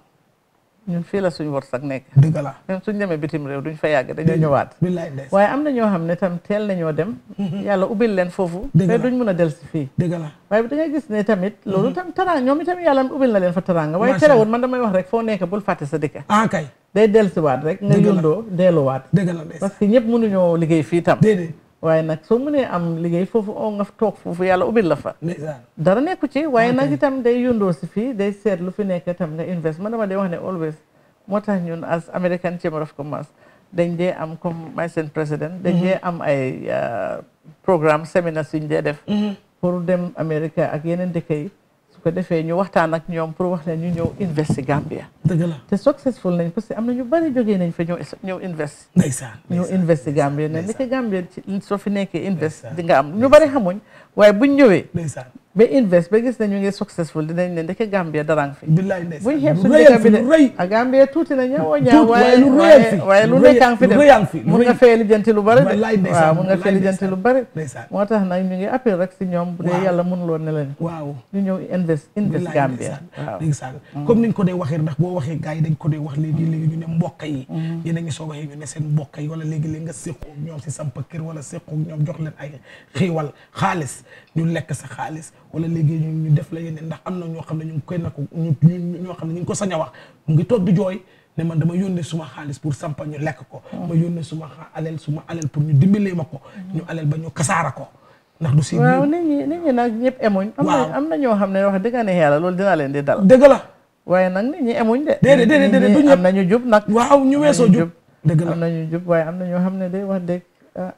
ñun fii la suñu wërsëg nekk. dëgg la même suñ demee bitim réew duñ fa yàgg dañoo ñëwaat. billaay ndeysaan waaye am na ñoo xam ne tam teel nañoo dem. yàlla ubbil leen foofu. dëgg la mais duñ mun a del si fii. dëgg la waaye da ngay gis ne tamit. loolu tam taraanga ñoom itam yàlla ubbil na leen fa taraanga. waaye Macha terewul man damay wax rek foo nekk bul fàtte sa dëkk. ah kay day dellusiwaat rek. nga Dëgg la yundoo delluwaat. dëgg la ndeysaan parce que ñëpp mënuñoo liggéey fii tam. déedéet waaye nag soo mënee am liggéey foofu oo nga toog foofu yàlla ubbil la fa. ndeysaan dara nekku ci waaye Ok. nag itam day yundoo si fii day seet lu fi nekk itam nga invest man dama dee wax ne always moo tax ñun as American Chamber of Commerce dañ dee am comme may seen président dañ dee am ay uh, programme séminaire yuñ dee def pour dem Amérique ak yeneen dëkk yi su ko defee ñu waxtaan ak ñoom pour wax leen ñu ñëw invest si Gambia dëgg la te successful nañ parce que am na ñu bari jógee nañ fa ñëw ñëw invest ndeysaan ñu invest si Gambia ne li ko Gambia ci soo fi nekkee invest di nga am ñu bari xamuñ waaye buñ ñëwee ndeysaan ba invest ba gis ne ñu ngi successful dinañ ne ndeke Gambia darang fi billaay ndeysaan buñ xeeb lu suñu rëyal dëkk fi bi de lu rëy a Gambia tuuti na ñëwoo Tuuti, ñaaw waaye waaye lu rëyal fi, waaye lu lu nekkaan fi rëy- dem lu rëyal fi, lu mun nga rëy. fee lijjanti lu bari de Wallaay ndeysaan, waaw mun nga fee wallaay lijjanti lu bari ndeysaan. moo tax nag ñu ngi appel rek si ñoom bu dee Waaw. yàlla mënuloo ne leen waaw ñu ñëw invest invest billaay Gambia ndeysaan, waaw ndeysaan comme niñ ko dee waxee ndax boo waxee gars yi dañ ko dee wax léegi léegi ñu ne mbokk yi yéen a ngi soog a ñu ne seen mbokk yi wala léegi léegi nga séqoog ñoom si samp kër wala séqoog ñoom jox leen ay xiiwal xaalis ñu lekk sa xaalis wala léegi ñu ñu def la yeneen ndax am na ñoo xam ne ñu ngi koy na ko ñu ñu ñoo xam ne ñu ngi ko sañ a wax mu ngi toog di jooy ne man dama yónnee suma xaalis pour sampa ñu lekk ko ma yónnee suma xa- alal suma alal pour ñu dimbalee ma ko ñu alal ba ñu kasaara ko ndax du si waaw nit ñi nit ñi nag ñëpp emuñ am Waaw. na am na ñoo xam ne wax dëgg ne yàlla loolu dina leen di dal dëgg la waaye nag nit ñi emuñ de déedéet déedéet Nit déedéet ñi du ñëpp am na ñu jub nag waaw ñu weesoo am na jub dëgg la am na ñu jub waaye am na ñoo xam ne day wax dëgg ah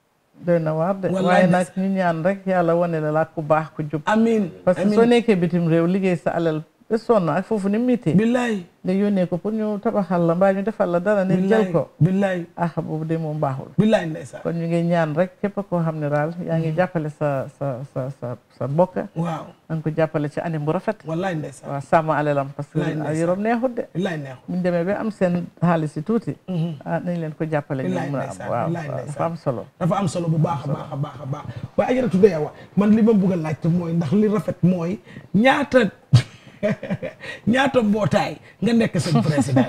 doy na waar de Wallaay waaye nag ndeysaan. ñu ñaan rek yàlla wane la laa ku baax ku jub amiin parce que amiin. soo nekkee bitim réew liggéey sa alal ba sonn ak foofu ni miitee billaay nga yónnee ko pour ñu tabaxal la mbaa ñu defal la dara nit jël ko billaay ah boobu de moom baaxul billaay ndeysaan kon ñu ngi ñaan rek képp koo xam ne daal yaa ngi jàppale sa sa sa sa sa mbokk waaw na nga ko jàppale ci anam bu rafet wallaay ndeysaan waaw sàmm alalam parce que Billaay ndeysaan. yoroom neexut de billaay neexut buñ demee ba am seen xaalis yi tuuti ah nañ leen ko jàppale ñu billaay mën a am ndeysaan waaw billaay waaw ndeysaan dafa am solo dafa am solo bu baax a baax a baax a baax waaye ajaratu dee wa man li ma bëgg a laajte mooy ndax li rafet mooy ñaata ñaata mbootaay nga nekk seen président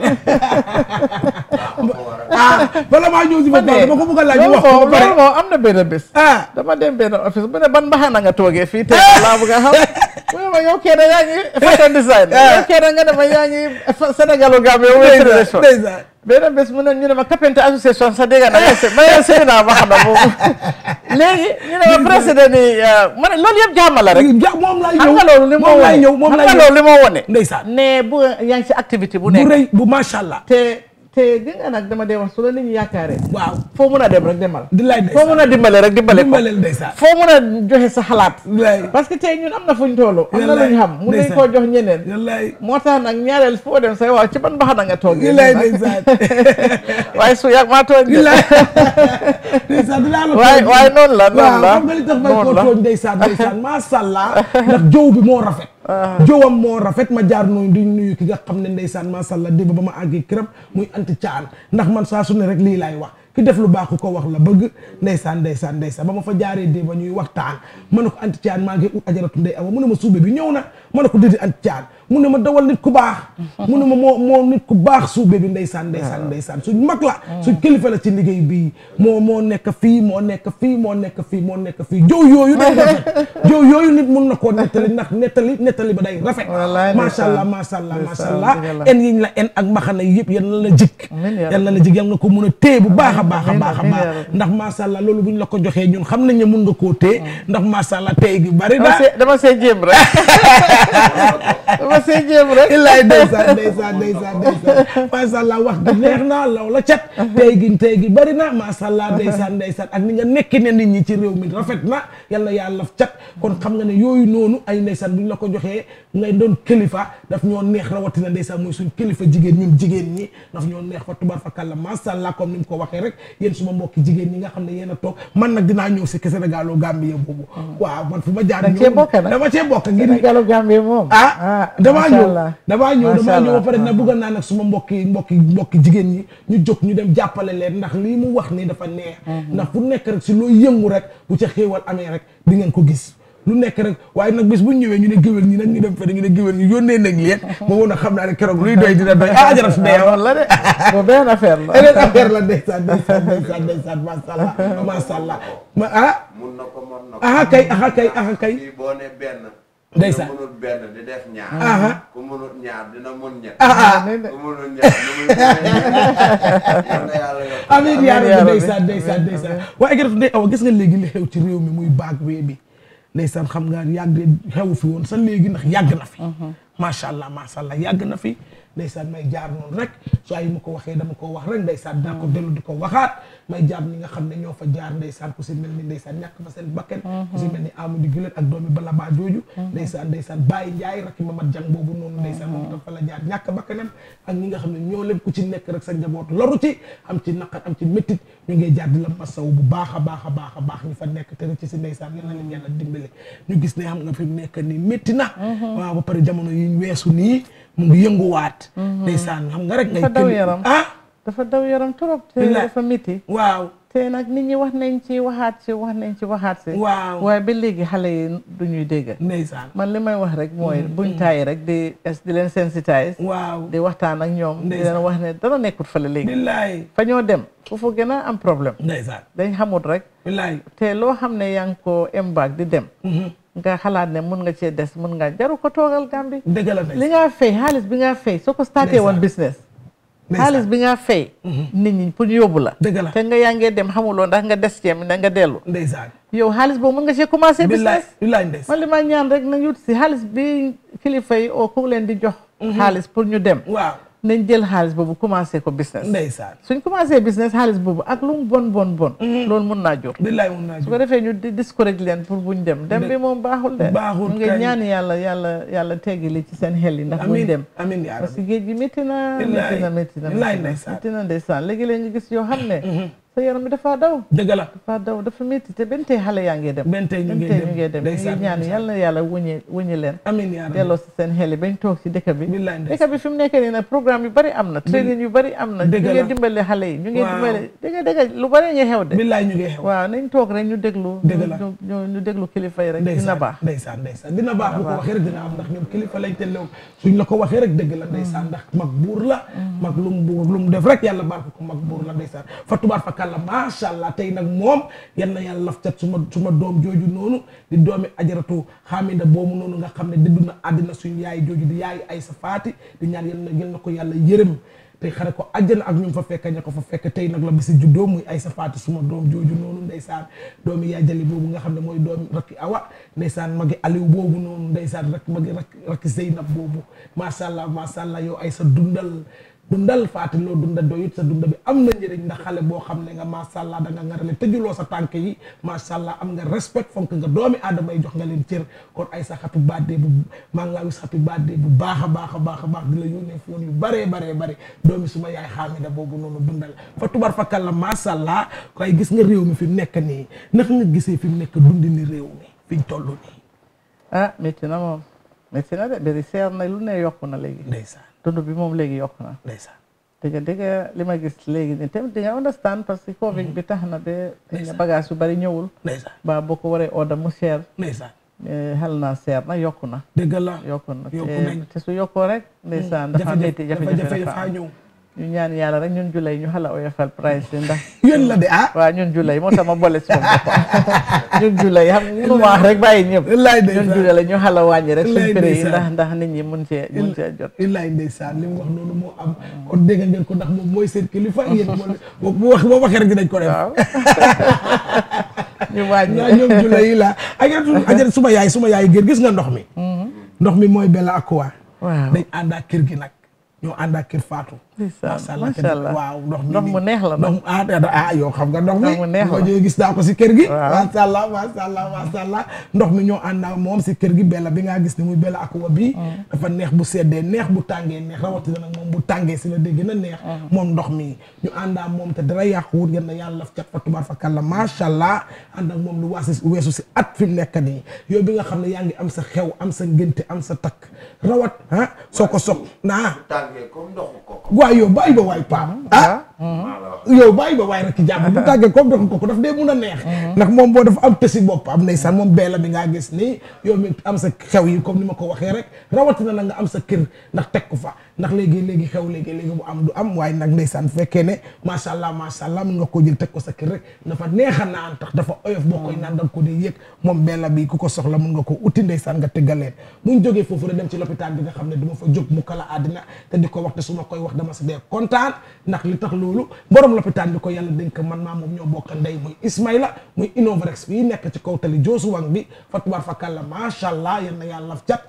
ah bala maa ñëw si ba dama ko bëgg a laaj ñu wax ko ba pare loolu moom am na benn bés dama dem benn office bu ne ban mbaxana nga toogee fii tey laa bëgg a xam mu ne ma yow kenn yaa ngi fashion design yow kenn nga ne ma yaa ngi Sénégal Gambie yow ndeysaan ndeysaan benn bés mu ne ñu ne ma Carpenter association sa dégg na ma ne sëy naa mbaxana boobu léegi ñu ne ma président ni ma ne loolu yëpp jàmm la rek moom laay xam ñëw nga loolu li moo moom laay wone ñëw moom xam laay nga ñëw loolu li moo wone ndeysaan ne bu yaa ngi si activité bu bu nekk rëy bu macha allah te te gis nga nag dama dee wax su la nit ñi yaakaaree waaw foo mun a dem rek demal di laay foo mun a dimbale rek dimbale ko dimbaleel ndeysaan foo mun a joxe sa xalaat wallaay parce que tey ñun am na fuñ toll am na Wallaay, luñ xam mun nañ ndeysaan. koo jox ñeneen wallaay moo tax nag ñaareel foo dem say waaw ci ban mbaxana nga toog wallaay ndeysaan waaye su yàgg maa toog de wallaay ndeysaan dinaa la waaye tooñ. waaye noonu la noonu waaw la xam nga li tax may noonu koo la tooñ ndeysaan ndeysaan macha allah ndax jow bi moo rafet jowam moo rafet ma jaar noonu di nuyu ki nga xam ne ndeysaan macha allah démb ba ma àggee këram muy anti caan ndax man saa su ne rek lii laay wax ki def lu baax ku ko wax la bëgg ndeysaan ndeysaan ndeysaan ba ma fa jaaree dee ba ñuy waxtaan ma ne ko anti caan maa ngi ut ajaratu ndey awa mu ne ma suube bi ñëw na ma ne ko déedéet anti caan mu ne ma dawal nit ku baax mu ne ma moo moo nit ku baax suube bi ndeysaan ndeysaan ndeysaan suñ mag la suñ kilifa la ci liggéey bii moo moo nekk fii moo nekk fii moo nekk fii moo nekk fii jow yooyu day rafet jow yooyu nit mun na koo nettali ndax nettali nettali ba day rafet Wallaay macha allah ndeysaan. macha allah macha Ndeysaan, allah dëgg la. en yiñ la en ak mbaxana yi yëpp yal na la jik Amiin yaa yal na la jik yal nga ko mun a téye bu baax a baax a Amiin, baax a amiin baax yaa rabbi. ndax macha allah loolu bu ñu la ko joxee ñun xam nañ ne mun nga koo téye ndax macha allah tey gi bari dama na see dama see jéem rek dama see jéem rek illaay ndeysaan ndeysaan ndeysaan ndeysaan macha allah wax gi neex na law la cat tey gi tey gi bari na macha allah ndeysaan ndeysaan ak ni nga nekki ne nit ñi ci réew mi rafet na yal na yàlla cat kon xam nga ne yooyu noonu ay ndeysaan bu ñu la ko joxee ngay doon kilifa daf ñoo neex rawatina ndeysaan muy suñ kilifa jigéen ñun jigéen ñi daf ñoo neex fa tubar fa kàlla macha allah comme ni mu ko waxee rek yéen suma mbokki jigéen ñi nga xam ne yéen a toog man nag dinaa ñëw si Sénégal Gambie boobu waaw man fu ma jaar da nga cee bokk nag dama cee bokk ngir Sénégalu Gambie moom ah damaa macha ñëw allah. damaa ñëw Macha damaa ñëw ba allah. pare na bëgg naa nag suma mbokki mbokki mbokki jigéen ñi ñu jóg ñu dem jàppale leen ndax lii mu wax nii dafa neex ndax fu nekk rek si loo yëngu rek bu ca xéewal amee rek di ngeen ko gis lu nekk rek waaye nag bis bu ñu ñëwee ñu ne géwél ñi nag ñu dem fene ñu ne géwél ñi yónnee nañ leen ma woon a xam naa ne keroog luy doy dina doy ah jarat dee loolu la de boobu benn affaire la beneen affaire la ndeysaan ndeysaan ndeysaan ndeysaan macha allah macha allah ma ah mun na ko mën na ko. aha kay aha kay aha kay fii boo ne benn. Ndeysaan. ku mënul benn di def ñaar. Aha. ku mënul ñaar dina mun ñett. Ah, ah. ku mënul ñett nu muy yal na yàlla yokk. amiin yaa yaa rabbi rabbi. ndeysaan ndeysaan ndeysaan waaye gërëm ndey awa gis nga léegi li xew ci réew mi muy baag wee bi ndeysaan xam nga yàgg xew fi woon sa léegi ndax yàgg na fi macha allah macha allah yàgg na fi ndeysaan may jaar noonu rek saa yi ma ko waxee dama ko wax rek ndeysaan daa ko dellu di ko waxaat may jaar ñi nga xam ne ñoo fa jaar ndeysaan ku si mel ni ndeysaan ñàkk fa seen bakken ku si mel ni Amadou Gulet ak doomi bala baa jooju ndeysaan ndeysaan Baye Ndiaye rakki Mamad Jang boobu noonu ndeysaan moom tam fa la jaar ñàkk bakkanam ak ñi nga xam ne ñoo leen ku ci nekk rek sa njaboot loru ci am ci naqar am ci méttit ñu ngay jaar di la masaw bu baax a baax a baax a baax ñu fa nekk te rek ci si ndeysaan yal na leen yàlla dimbale ñu gis ne xam nga fi mu nekk nii métti na waaw ba pare jamono yi ñu weesu nii mu ngi yënguwaat ndeysaan xam nga rek ngay dafa daw kili- yaram ah dafa daw yaram trop te Billaay. dafa miti waaw te nag nit ñi wax nañ ci waxaat ci wax nañ ci waxaat si Waaw. waaye ba léegi xale yi du ñuy dégg ndeysaan man li may wax rek mooy buñ tàyyi rek di es- di leen sensitise waaw di waxtaan ak ñoom di Ndeysaan. leen wax ne dara nekkut fële léegi billaay fa ñoo dem foofu gën a am problème ndeysaan dañ xamut rek billaay te loo xam ne yaa ngi ko embark di dem nga xalaat ne mun nga cee des mun nga jaru ko toogal Gambie dëgg la li nga fay xaalis bi nga fay soo ko starté woon business xaalis bi nga fay nit ñi pour ñu yóbbu la dëgg la te nga yaa ngee dem xamuloo ndax nga des ceem da nga dellu ndeysaan yow xaalis boobu mun nga see commencé billaay business billaay ndeysaan man li ma ñaan rek nañu si xaalis bi kilifa yi oo ku leen di jox xaalis pour ñu dem waaw nañ jël xaalis boobu commencé ko business ndeysaan suñ commencé business xaalis boobu ak lu mu bon bon bon loolu mun naa jur billaay mun naa su ko defee ñu di discourage leen pour buñ dem dem bi moom baaxul de Baaxul ñu ngi kay. ñaan yàlla yàlla yàlla teggi li ci seen xel yi ndax buñ amiin dem amiin yaa parce rabbi que géej gi métti na Billaay. métti na métti na Billaay métti na ndeysaan. métti na ndeysaan léegi-léegi nga gis yoo xam ne sa yaram bi dafa daw dëgg la dafa daw dafa métti te benn tey xale yaa ngi dem benn tey ñu ngi benn tey dem ñu ngi dem ñu ndeysaan, ngi ñaan ndeysaan. yàlla na yàlla wuñi wuñi leen amiin yaa rabbi delloo si seen xel yi bañ toog ci dëkk bi billaay ndeysaan. dëkk bi fi mu nekk nii nag programme yu bari am na training yu bari am na ñu Dëgg la. ngi dimbale xale yi ñu ngi Waaw. dimbale dëgg dëgg lu bari ngi xew de billaay ñu ngi xew waaw nañ toog rek ñu déglu Dëgg la. ñu ñu ñu déglu kilifa yi rek dina ndeysaan baax ndeysaan ndeysaan dina baax bu ko baax. waxee rek dina am ndax ñoom kilifa lañ te lew suñ la ko waxee rek dëgg la ndeysaan ndax mag buur la mag lu mu buur lu mu def rek yàlla barke ko mag buur la ndeysaan fa tubaar fa kàlla macha allah tey nag moom yal na yàlla laf cat suma suma doom jooju noonu di doomi ajaratu xaaminda boobu noonu nga xam ne dëddu na àddina suñ yaay jooju di yaay ay sa faati di ñaan yal na yal na ko yàlla yërëm tey xare ko àjjana ak ñu fa fekk ña ko fa fekk tey nag la bisi juddoo muy ay sa faati suma doom jooju noonu ndeysaan doomi yaay jali boobu nga xam ne mooy doomi rakki awa ndeysaan magi aliw boobu noonu ndeysaan rak magi rak rakki zeynab boobu macha allah macha allah yow ay sa dundal dundal faati loo dunda doyut sa dunda bi am na njëriñ ndax xale boo xam ne nga macha allah da nga ngarale tëjuloo sa tànk yi macha allah am nga respect fonk nga doomi aadama yi jox nga leen cër kon ay sa happy birthday bu maa ngi laa wis happy birthday bu baax a baax a baax a baax di la yónnee foon yu baree baree bare doomi suma yaay xaamida boobu noonu dundal fa tubar fa kàlla macha allah koy gis nga réew mi fi mu nekk nii naka nga gisee fi mu nekk dundi ni réew mi fi ñu toll nii ah métti na moom métti na de bari seer na lu ne yokku na léegi ndeysaan dund bi moom léegi yokku na ndeysaan dëgg dëgg li ma gis léegi ni tamit di nga understand parce que covid bi tax na ba xëy na bagage yu bari ñëwul ndeysaan ba boo ko waree order mu cher ndeysaan Eh, xel naa seer na yokku na dëgg la yokku na yokku te- nañ. te su yokkoo rek ndeysaan dafa jafe-jafe- métti jafe-jafe jafe-jafe dafa dafaa am. ñëw. ñu ñaan yàlla rek ñun julay ñu xala oyofal price yi ndax yéen la de ah waaw ñun julay moo tax ma boole si moom boppam ñun julay xam nga mënu ma wax rek bàyyi ñëpp Wallaay ndeysaan. ñun julay la ñu xala wàññi rek suñ Wallaay prix yi ndeysaan. ndax ndax nit ñi mun cee mun cee jot illaay ndeysaan li mu wax noonu moo am kon dégg ngeen ko ndax moom mooy seen kilifa yéen moo bu wax boo waxee rek dinañ ko def ñu wàññi ñaa ñoom jula yi la ajaratu ajaratu suma yaay suma yaay gër gis nga ndox mi ndox mi mooy Bella Aqua waaw dañ ànd ak kër gi nag ñoo ànd ak kër Fatou Ndeysaan, allah macha allah. waaw ndox mi ndox mu neex la ndox mu ah da- ah yow xam nga ndox mi Ndox mu neex la. nga jógee gis naa ko si kër gi Waaw. macha allah macha allah macha allah ndox mi ñoo ànd ak moom si kër gi Bella bi ngaa gis ni muy Bella Aqua bi dafa neex bu seddee neex bu tàngee neex rawatina nag moom bu tàngee si la dégg na neex moom ndox mi ñu ànd ak moom te dara yàquwut ngeen na yàlla laf cat fa tubaar fa kàlla macha allah ànd ak moom lu waasi weesu si at fi mu nekk nii yow bi nga xam ne yaa ngi am sa xew am sa ngénte am sa takk rawat ah soo ko soog naa tàngee comme ndoxu koko. waay yow bàyyi ba waay paam ah yow bàyyi ba waay rek ci jàmm bu tàggee comme dox ko ko daf dee mun a neex ndax moom boo dafa am tësi boppam ndeysaan moom Bella bi ngaa gis nii yow mi am sa xew yi comme ni ma ko waxee rek rawatina la nga am sa kër ndax teg ko fa ndax léegi léegi xew léegi léegi bu am du am waaye nag ndeysaan bu fekkee ne macha allah macha allah mun nga koo jël teg ko sa kër rek dafa neex a naan tax dafa oyof boo koy naan da nga ko dee yëg moom Bella bi ku ko soxla mun nga ko uti ndeysaan nga tëggaleen buñ jógee foofu rek dem ci lopitaan bi nga xam ne du ma fa jóg mu kala àddina te di ko wax te su ma koy wax dama si dee kontaan ndax li tax loolu borom lopitaan bi ko yàlla dénk man maa moom ñoo bokk ndey muy Ismaïla muy Innovrex fii nekk ci kaw tali Joosuwang bi fatubaar fa kàlla macha allah yal na yàlla laf cat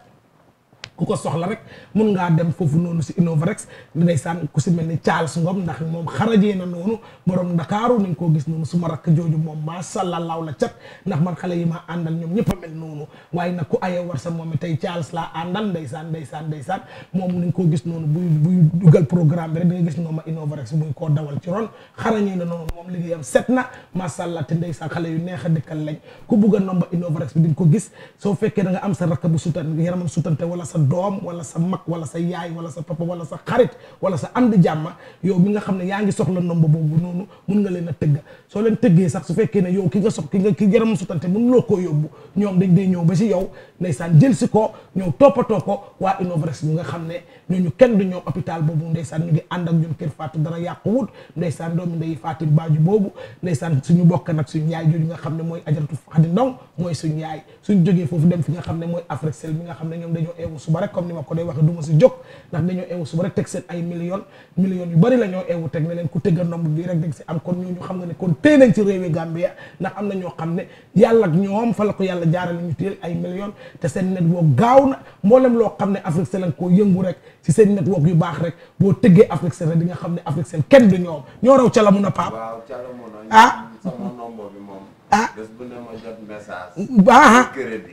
ku ko soxla rek mun ngaa dem foofu noonu si Innovrex ndeysaan ku si mel ni Charles Ngom ndax moom xarajee na noonu borom Ndakaaru ni nga koo gis noonu suma rakk jooju moom macha allah laaw la cat ndax man xale yi ma àndal ñoom ñëpp a mel noonu waaye nag ku aye war sa moom tey Charles laa àndal ndeysaan ndeysaan ndeysaan moom ni nga koo gis noonu buy buy dugal programme bi rek di nga gis noonu ma Innovrex muy koo dawal ci ron xarañee na noonu moom liggéeyam set na macha allah te ndeysaan xale yu neex a dëkkal lañ ku bugg a nomba Innovrex bi di nga ko gis soo fekkee da nga am sa rakk bu sutan yaramam sutante wala sa doom wala sa mag wala sa yaay wala sa papa wala sa xarit wala sa am di jàmma yow mi nga xam ne yaa ngi soxla nomba boobu noonu mun nga leen a tëgga soo leen tëggee sax su fekkee ne yow ki nga sox ki nga ki yaramam sutante mun loo koo yóbbu ñoom dañ dee ñëw ba si yow ndeysaan jël si ko ñëw toppatoo ko waa Innovrex bi nga xam ne ñooñu kenn du ñoom hôpital boobu ndeysaan ñu ngi ànd ak ñun kër Fatou dara yàquwut ndeysaan doomi ndey Fatou Baaju boobu ndeysaan suñu bokk nag suñu yaay jooju nga xam ne mooy ajaratu Xadi Ndaw mooy suñu yaay suñu jógee foofu dem fi nga xam ne mooy Africell mi nga xam ne ñoom dañoo eewu suba rek comme ni ma ko dee waxe du ma si jóg ndax dañoo eewu suba rek teg seen ay millions millions yu bari la ñoo eewu teg ne leen ku tëgga nomb bii rek dag si am kon ñooñu xam nga ne kon téye nañ ci réewi Gambia ndax am na ñoo xam ne yàlla ak ñoom fa la ko yàlla jaarale ñu téye ay millions te seen network gaaw na mboolem loo xam ne Africell lañ koo yëngu rek si seen network yu baax rek boo tëggee Africell rek di nga xam ne Africell kenn du ñoom ñoo raw ca la mun a paap waaw ca la mun a. ah sama nombo bi moom. ah bés bu ne ma jot message. ah crédit.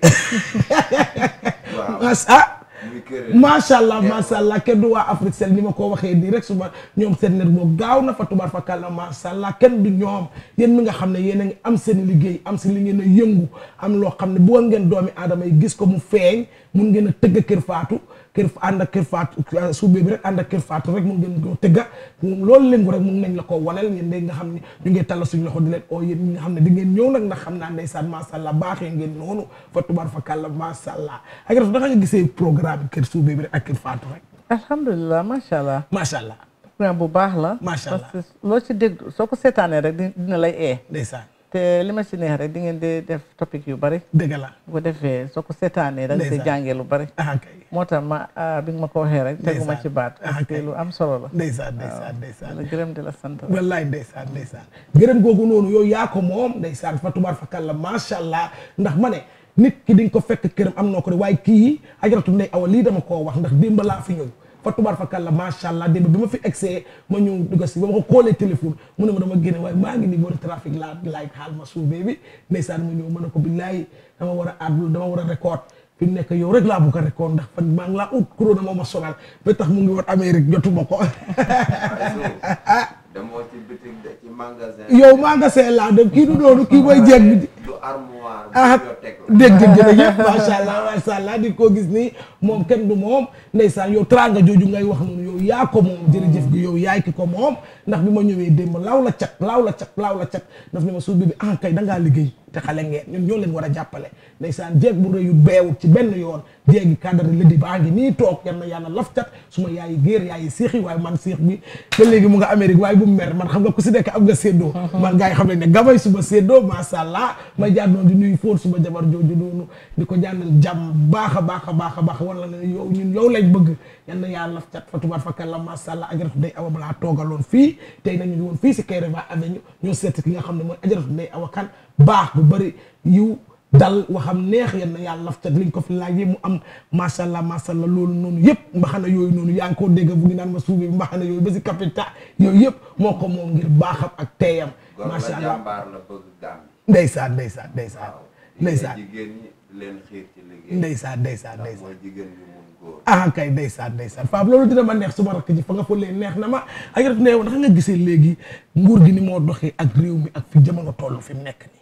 waaw ah muy crédit. macha allah macha allah kenn du waa Africell ni ma ko waxee nii rek suba ñoom seen net boobu gaaw na fa tubaar fa kàlla macha allah kenn du ñoom yéen mi nga xam ne yéen a ngi am seen liggéey am si li ngeen a yëngu am loo xam ne bu ngeen doomi aadama yi gis ko mu feeñ mun ngeen a tëgg kër faatu kër ànd ak kër faatu suubee bi rek ànd ak kër faatu rek mun ngeen ko tëgga loolu léngu rek mun nañ la ko waneel ngeen de nga xam ne ñu ngi talla suñu loxo di leen oo yéen ñi nga xam ne di ngeen ñëw nag ndax xam naa ndeysaan macha allah baaxee ngeen noonu fa tubaar fa kàlla macha allah ak ref naka nga gisee programme kër suubee bi rek ak kër faatu rek alhamdulilah macha allah macha allah programme bu baax la macha allah parce que loo ci dégg soo ko seetaanee rek di- dina lay ee ndeysaan te li ma ci neex rek di ngeen di def topic yu bari dëgg la bu ko defee soo ko seetaanee da nga see Ndeysaan. jàngee lu bari ah kay moo tax ma ah, bi nga ma ko waxee rek teguma ci baat parce que lu am solo la ndeysaan ndeysaan ndeysaan la gërëm di la sant wallaay ndeysaan ndeysaan gërëm googu noonu yow yaa ko moom ndeysaan fa tubaar fa kàlla macha allah ndax ma ne nit ki di nga ko fekk këram am noo ko de waaye kii ajaratu ndey awa lii dama koo wax ndax démb laa fi ñëw fa tubaar fa kàlla macha allah démb bi ma fi egsee ma ñëw dugg si ba ma ko koolee téléphone mu ne ma dama génne waaye maa ngi nii boori trafic laa laay xaal ma suubee bi ndeysaan ma ñëw ma ne ko billaay dama war a àddul dama war a record fi mu nekk yow rek laa bëgg a record ndax fan maa ngi laa ut corona moo ma sonal ba tax mu ngi woon Amérique jotuma ko demoo ci boutique de ci magasin. yow magasin laa dem kii du doonu kii mooy jeeg bi du armoire. ah bibliothèque la. dégg nga jërëjëf macha allah macha allah di ko gis nii moom kenn du moom ndeysaan yow teraanga jooju ngay wax noonu yow yaa ko moom jërëjëf gi yow yaay ki ko moom ndax bi ma ñëwee démb laaw la cat laaw la cat laaw la cat daf ne ma suuf bi bi ah kay da ngaa liggéey te xale ngeen ñun ñoo leen war a jàppale ndeysaan jeeg bu rëyut beewut ci benn yoon jeegi cadre lëdi baa ngi nii toog yal na yàlla laf cat su ma yaayi géer yaayi séex yi waaye man séex bi ba léegi mu nga Amérique waaye bu mu mer man xam nga ku si nekk am nga séddoo man gars yi xam nañ ne gamay suba séddoo macha allah may jaar noonu di nuyu fóot suba jabar jooju noonu di ko jànnal jàmm baax a baax a baax a baax wala ne yow ñun yow lañ bëgg yal na yàlla laf cat fa tubaar fa kàlla macha allah ajaratu day awa balaa toogaloon fii tey nañu woon fii si Kairaba Avenue ñoo seet ki nga xam ne mooy ajaratu day awa kan baax bu bëri yiw dal waxam neex yal na yàlla laf cat liñ ko fi laajee mu am macha allah macha allah loolu noonu yëpp mbaxana yooyu noonu yaa ngi koo dégg bu ngi naan ma suubi mbaxana yooyu ba si capita yooyu yëpp moo ko moom ngir baaxam ak teeyam gor la macha allah jàmbaar la bëgg gàmm. ndeysaan ndeysaan ndeysaan ndeysaan jigéen ñi leen xiir ci liggéey. ndeysaan ndeysaan ndax ndeysaan mooy jigéen ñi mun góor. ah kay ndeysaan ndeysaan Faab loolu dina ma neex suma rakk ji fa nga fëlee neex na ma ak rek neew ndax nga gisee léegi nguur gi ni moo doxee ak réew mi ak fi jamono toll fi mu nekk nii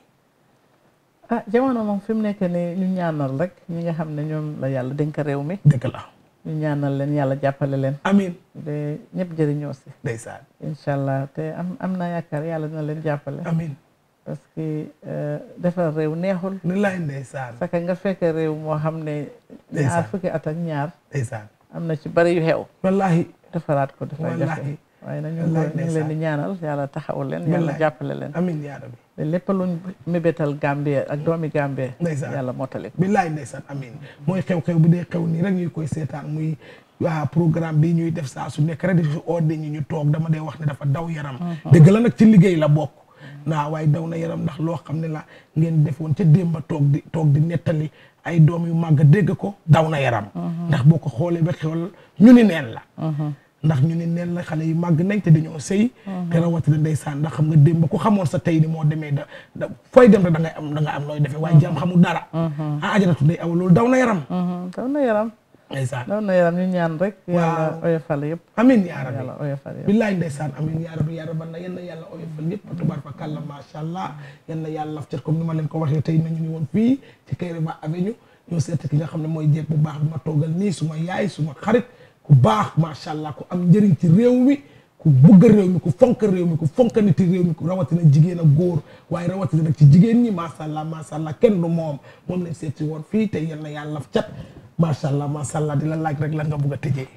ah jamono moom fi mu nekk nii ñu ñaanal rek ñi nga xam ne ñoom la yàlla dénk réew mi dëgg la ñu ñaanal leen yàlla jàppale leen amiin de ñëpp jëriñoo si ndeysaan incha allah te am am naa yaakaar yàlla dina leen jàppale amiin parce que defar réew neexul ni lay ndeysaan saka nga fekk réew moo xam ne ñaar Ndeysaan. fukki at ak ñaar ndeysaan am na ci bari yu xew wallahi defaraat ko dafay Wallahi. jafe waaye nag ñu ngi Wallahi ko- ñu ngi leen di ndeysaan. ñaanal yàlla taxawal leen yàlla Wallahi. jàppale leen amiin yaa rabbi te lépp luñ mébétal Gambie ak doomi Gambie ndeysaan yàlla mottali ko billaay ndeysaan amiin mooy xew-xew bu dee xew nii rek ñuy koy seetaan muy waa programme bi ñuy def saa su nekk rek di fi oode ñi ñu toog dama dee wax ne dafa daw yaram dëgg la nag ci liggéey la bokk naa waaye daw na yaram ndax loo xam ne la ngeen defoon ca démba toog di toog di nettali ay doom yu màgg dégg ko daw na yaram ndax boo ko xoolee ba xewal ñu ni neen la ndax ñu ni neen la xale yi màgg nañ te dañoo sëy te rawatina ndeysaan ndax xam nga démb ku xamoon sa tey ni moo demee da da fooy dem rek da ngay am da nga am nooy defee waaye jaam xamul dara ah ajaratu ndey aw loolu daw na yaram daw na yaram ndeysaan daw na yaram ñu ñaan rek yàlla Waaw. oyofal yëpp amin yaa rabbi yàlla oyofal yëpp billaay ndeysaan amin yaa rabbi yaa rabbi na yal na yàlla oyofal yëpp tubaar fa kàlla macha allah yal na yàlla laf cat comme ni ma leen ko waxee tey nañu ni woon fii ci Kairaba Avenue ñoo seet ki nga xam ne mooy jeeg bu baax bi ma toogal nii suma yaay suma xarit ku baax macha allah ku am njëriñ ci réew mi ku bëgg réew mi ku fonk réew mi ku fonk niti réew mi ku rawatina jigéen ak góor waaye rawatina nag ci jigéen ñi macha allah macha allah kenn du moom moom lañ seet si woon fii tey yal na yàlla laf cat macha allah macha allah di la laaj rek lan nga bëgg a tëjee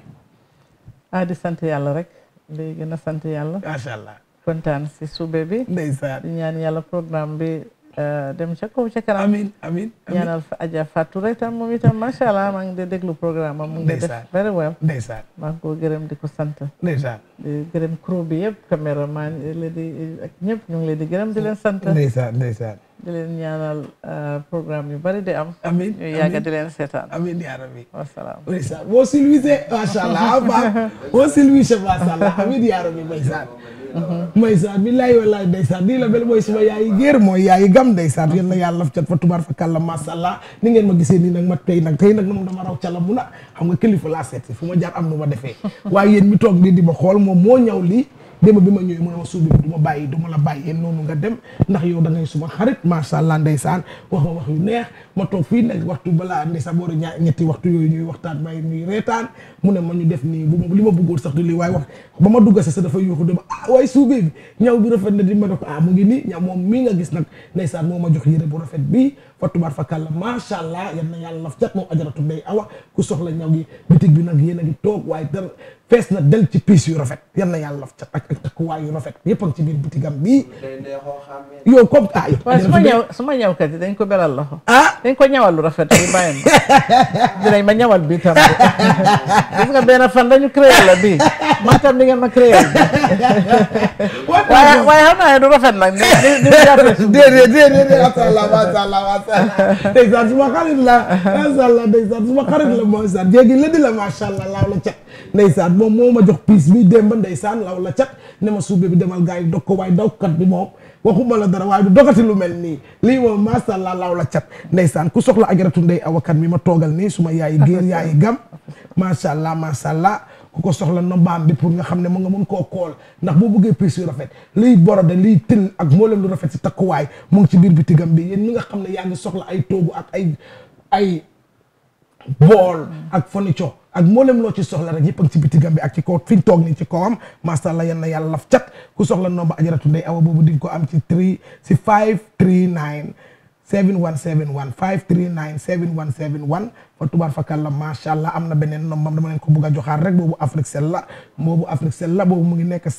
ah di sant yàlla rek di gën a sant yàlla macha allah kontaan si suube bi ndeysaan di ñaan yàlla programme bi eh, dem ca kaw ca kanam amin amin ñaanal fa Adja Fatou rek tam moom itam macha allah maa ngi de déglu programme am mu ngi def Ndeysaan. very well ndeysaan maa ngi ko gërëm di ko sant ndeysaan di gërëm crew bi yëpp caméraman yi leen di ak ñëpp ñu ngi leen di gërëm di leen sant ndeysaan ndeysaan di leen ñaanal eh, programme yu bari di am amin ñu yàgga di leen seetaan amin yaa rabbi wasalaam ndeysaan boo silwisé macha allah ah baax boo silwisé macha allah amin yaa rabbi ndeysaan ndeysaan billahi wallahi ndeysaan nii la mel mooy suma yaayi géer mooy yaayi gam ndeysaan yal na yàlla laf cat fa tubaar fa kàlla macha allah ni ngeen ma gisee nii nag ma tey nag tey nag moom dama raw cala mu na xam nga kilifa laa seet si fu ma jaar am nu ma defee waaye yéen mi toog nii di ma xool moom moo ñaw lii démb bi ma ñëwee mu ne ma suubi bi du ma bàyyi du ma la bàyyee noonu nga dem ndax yow da ngay suma xarit macha allah ndeysaan wax ma wax yu neex ma toog fii nag waxtu balaa ndeysaan boori ñaar ñetti waxtu yooyu ñuy waxtaan may ñuy reetaan mu ne ma ñu def nii bu ma li ma bëggoon sax du lii waaye wax ba ma dugga sa sa dafa yuuxu dama ah waaye suubee bi ñaw bi rafet na di ma ne ko ah mu ngi nii ñaw moom mii nga gis nag ndeysaan moo ma jox yére bu rafet bii fa tubaar fa kàlla macha allah yal na yàlla laf cat moom ajaratu day awa ku soxla ñaw gi bitig bi nag yéen a ngi toog waaye dara fees na del ci piis yu rafet yal na yàlla laf cat ak ak takkuwaay yu rafet yëpp a ngi ci biir bitigam bii day neexoo xàmmee. yow comme ah yow waaye su ma ajaratu day- ñëw su ma ñëwkat yi dañ ko beral loxo ah dañ ko ñawal lu rafet bi bàyyi ma dinañ ma ñawal bi tam gis nga benn fan dañu créé la bii man tam di ngeen ma créé waaye waaye xam naa ne du rafet nag ni ni ni jàppee suuf déedéet déedéet macha allah macha allah macha allah ndeysaan suma xarit la macha allah ndeysaan suma xarit la mooy saan jéegi la di la macha allah laaw la cat ndeysaan moom moo ma jox piis bi démb ndeysaan laaw la cat ne ma suube bi demal gars yi dog ko waaye dawkat bi moom waxuma la dara waaye du dogati lu mel nii lii moom macha allah laaw la cat ndeysaan ku soxla ajaratu ndey awakan mi ma toogal nii suma yaayi géer yaayi gam macha allah macha allah ku ko soxla nombaam bi pour nga xam ne mu nga mun koo kool ndax boo bëggee piis yu rafet liy borode liy tël ak mboolem lu rafet si takkuwaay mu ngi ci biir bitigam bi yéen ñi nga xam ne yaa ngi soxla ay toogu ak ay ay bool ak furniture ak mboolem loo ci soxla rek yëpp ak ci bitigam bi ak ci kaw fi ñu toog nii ci kawam macha allah yan na yàlla laf cat ku soxla nomba ajaratu ndey awa boobu di nga ko am ci 3 si 539 7171 539 7171 fa tubaar fakal la macha allah am na beneen nombam dama leen ko bëgg a joxaat rek boobu Africell la boobu Africell la boobu mu ngi nekk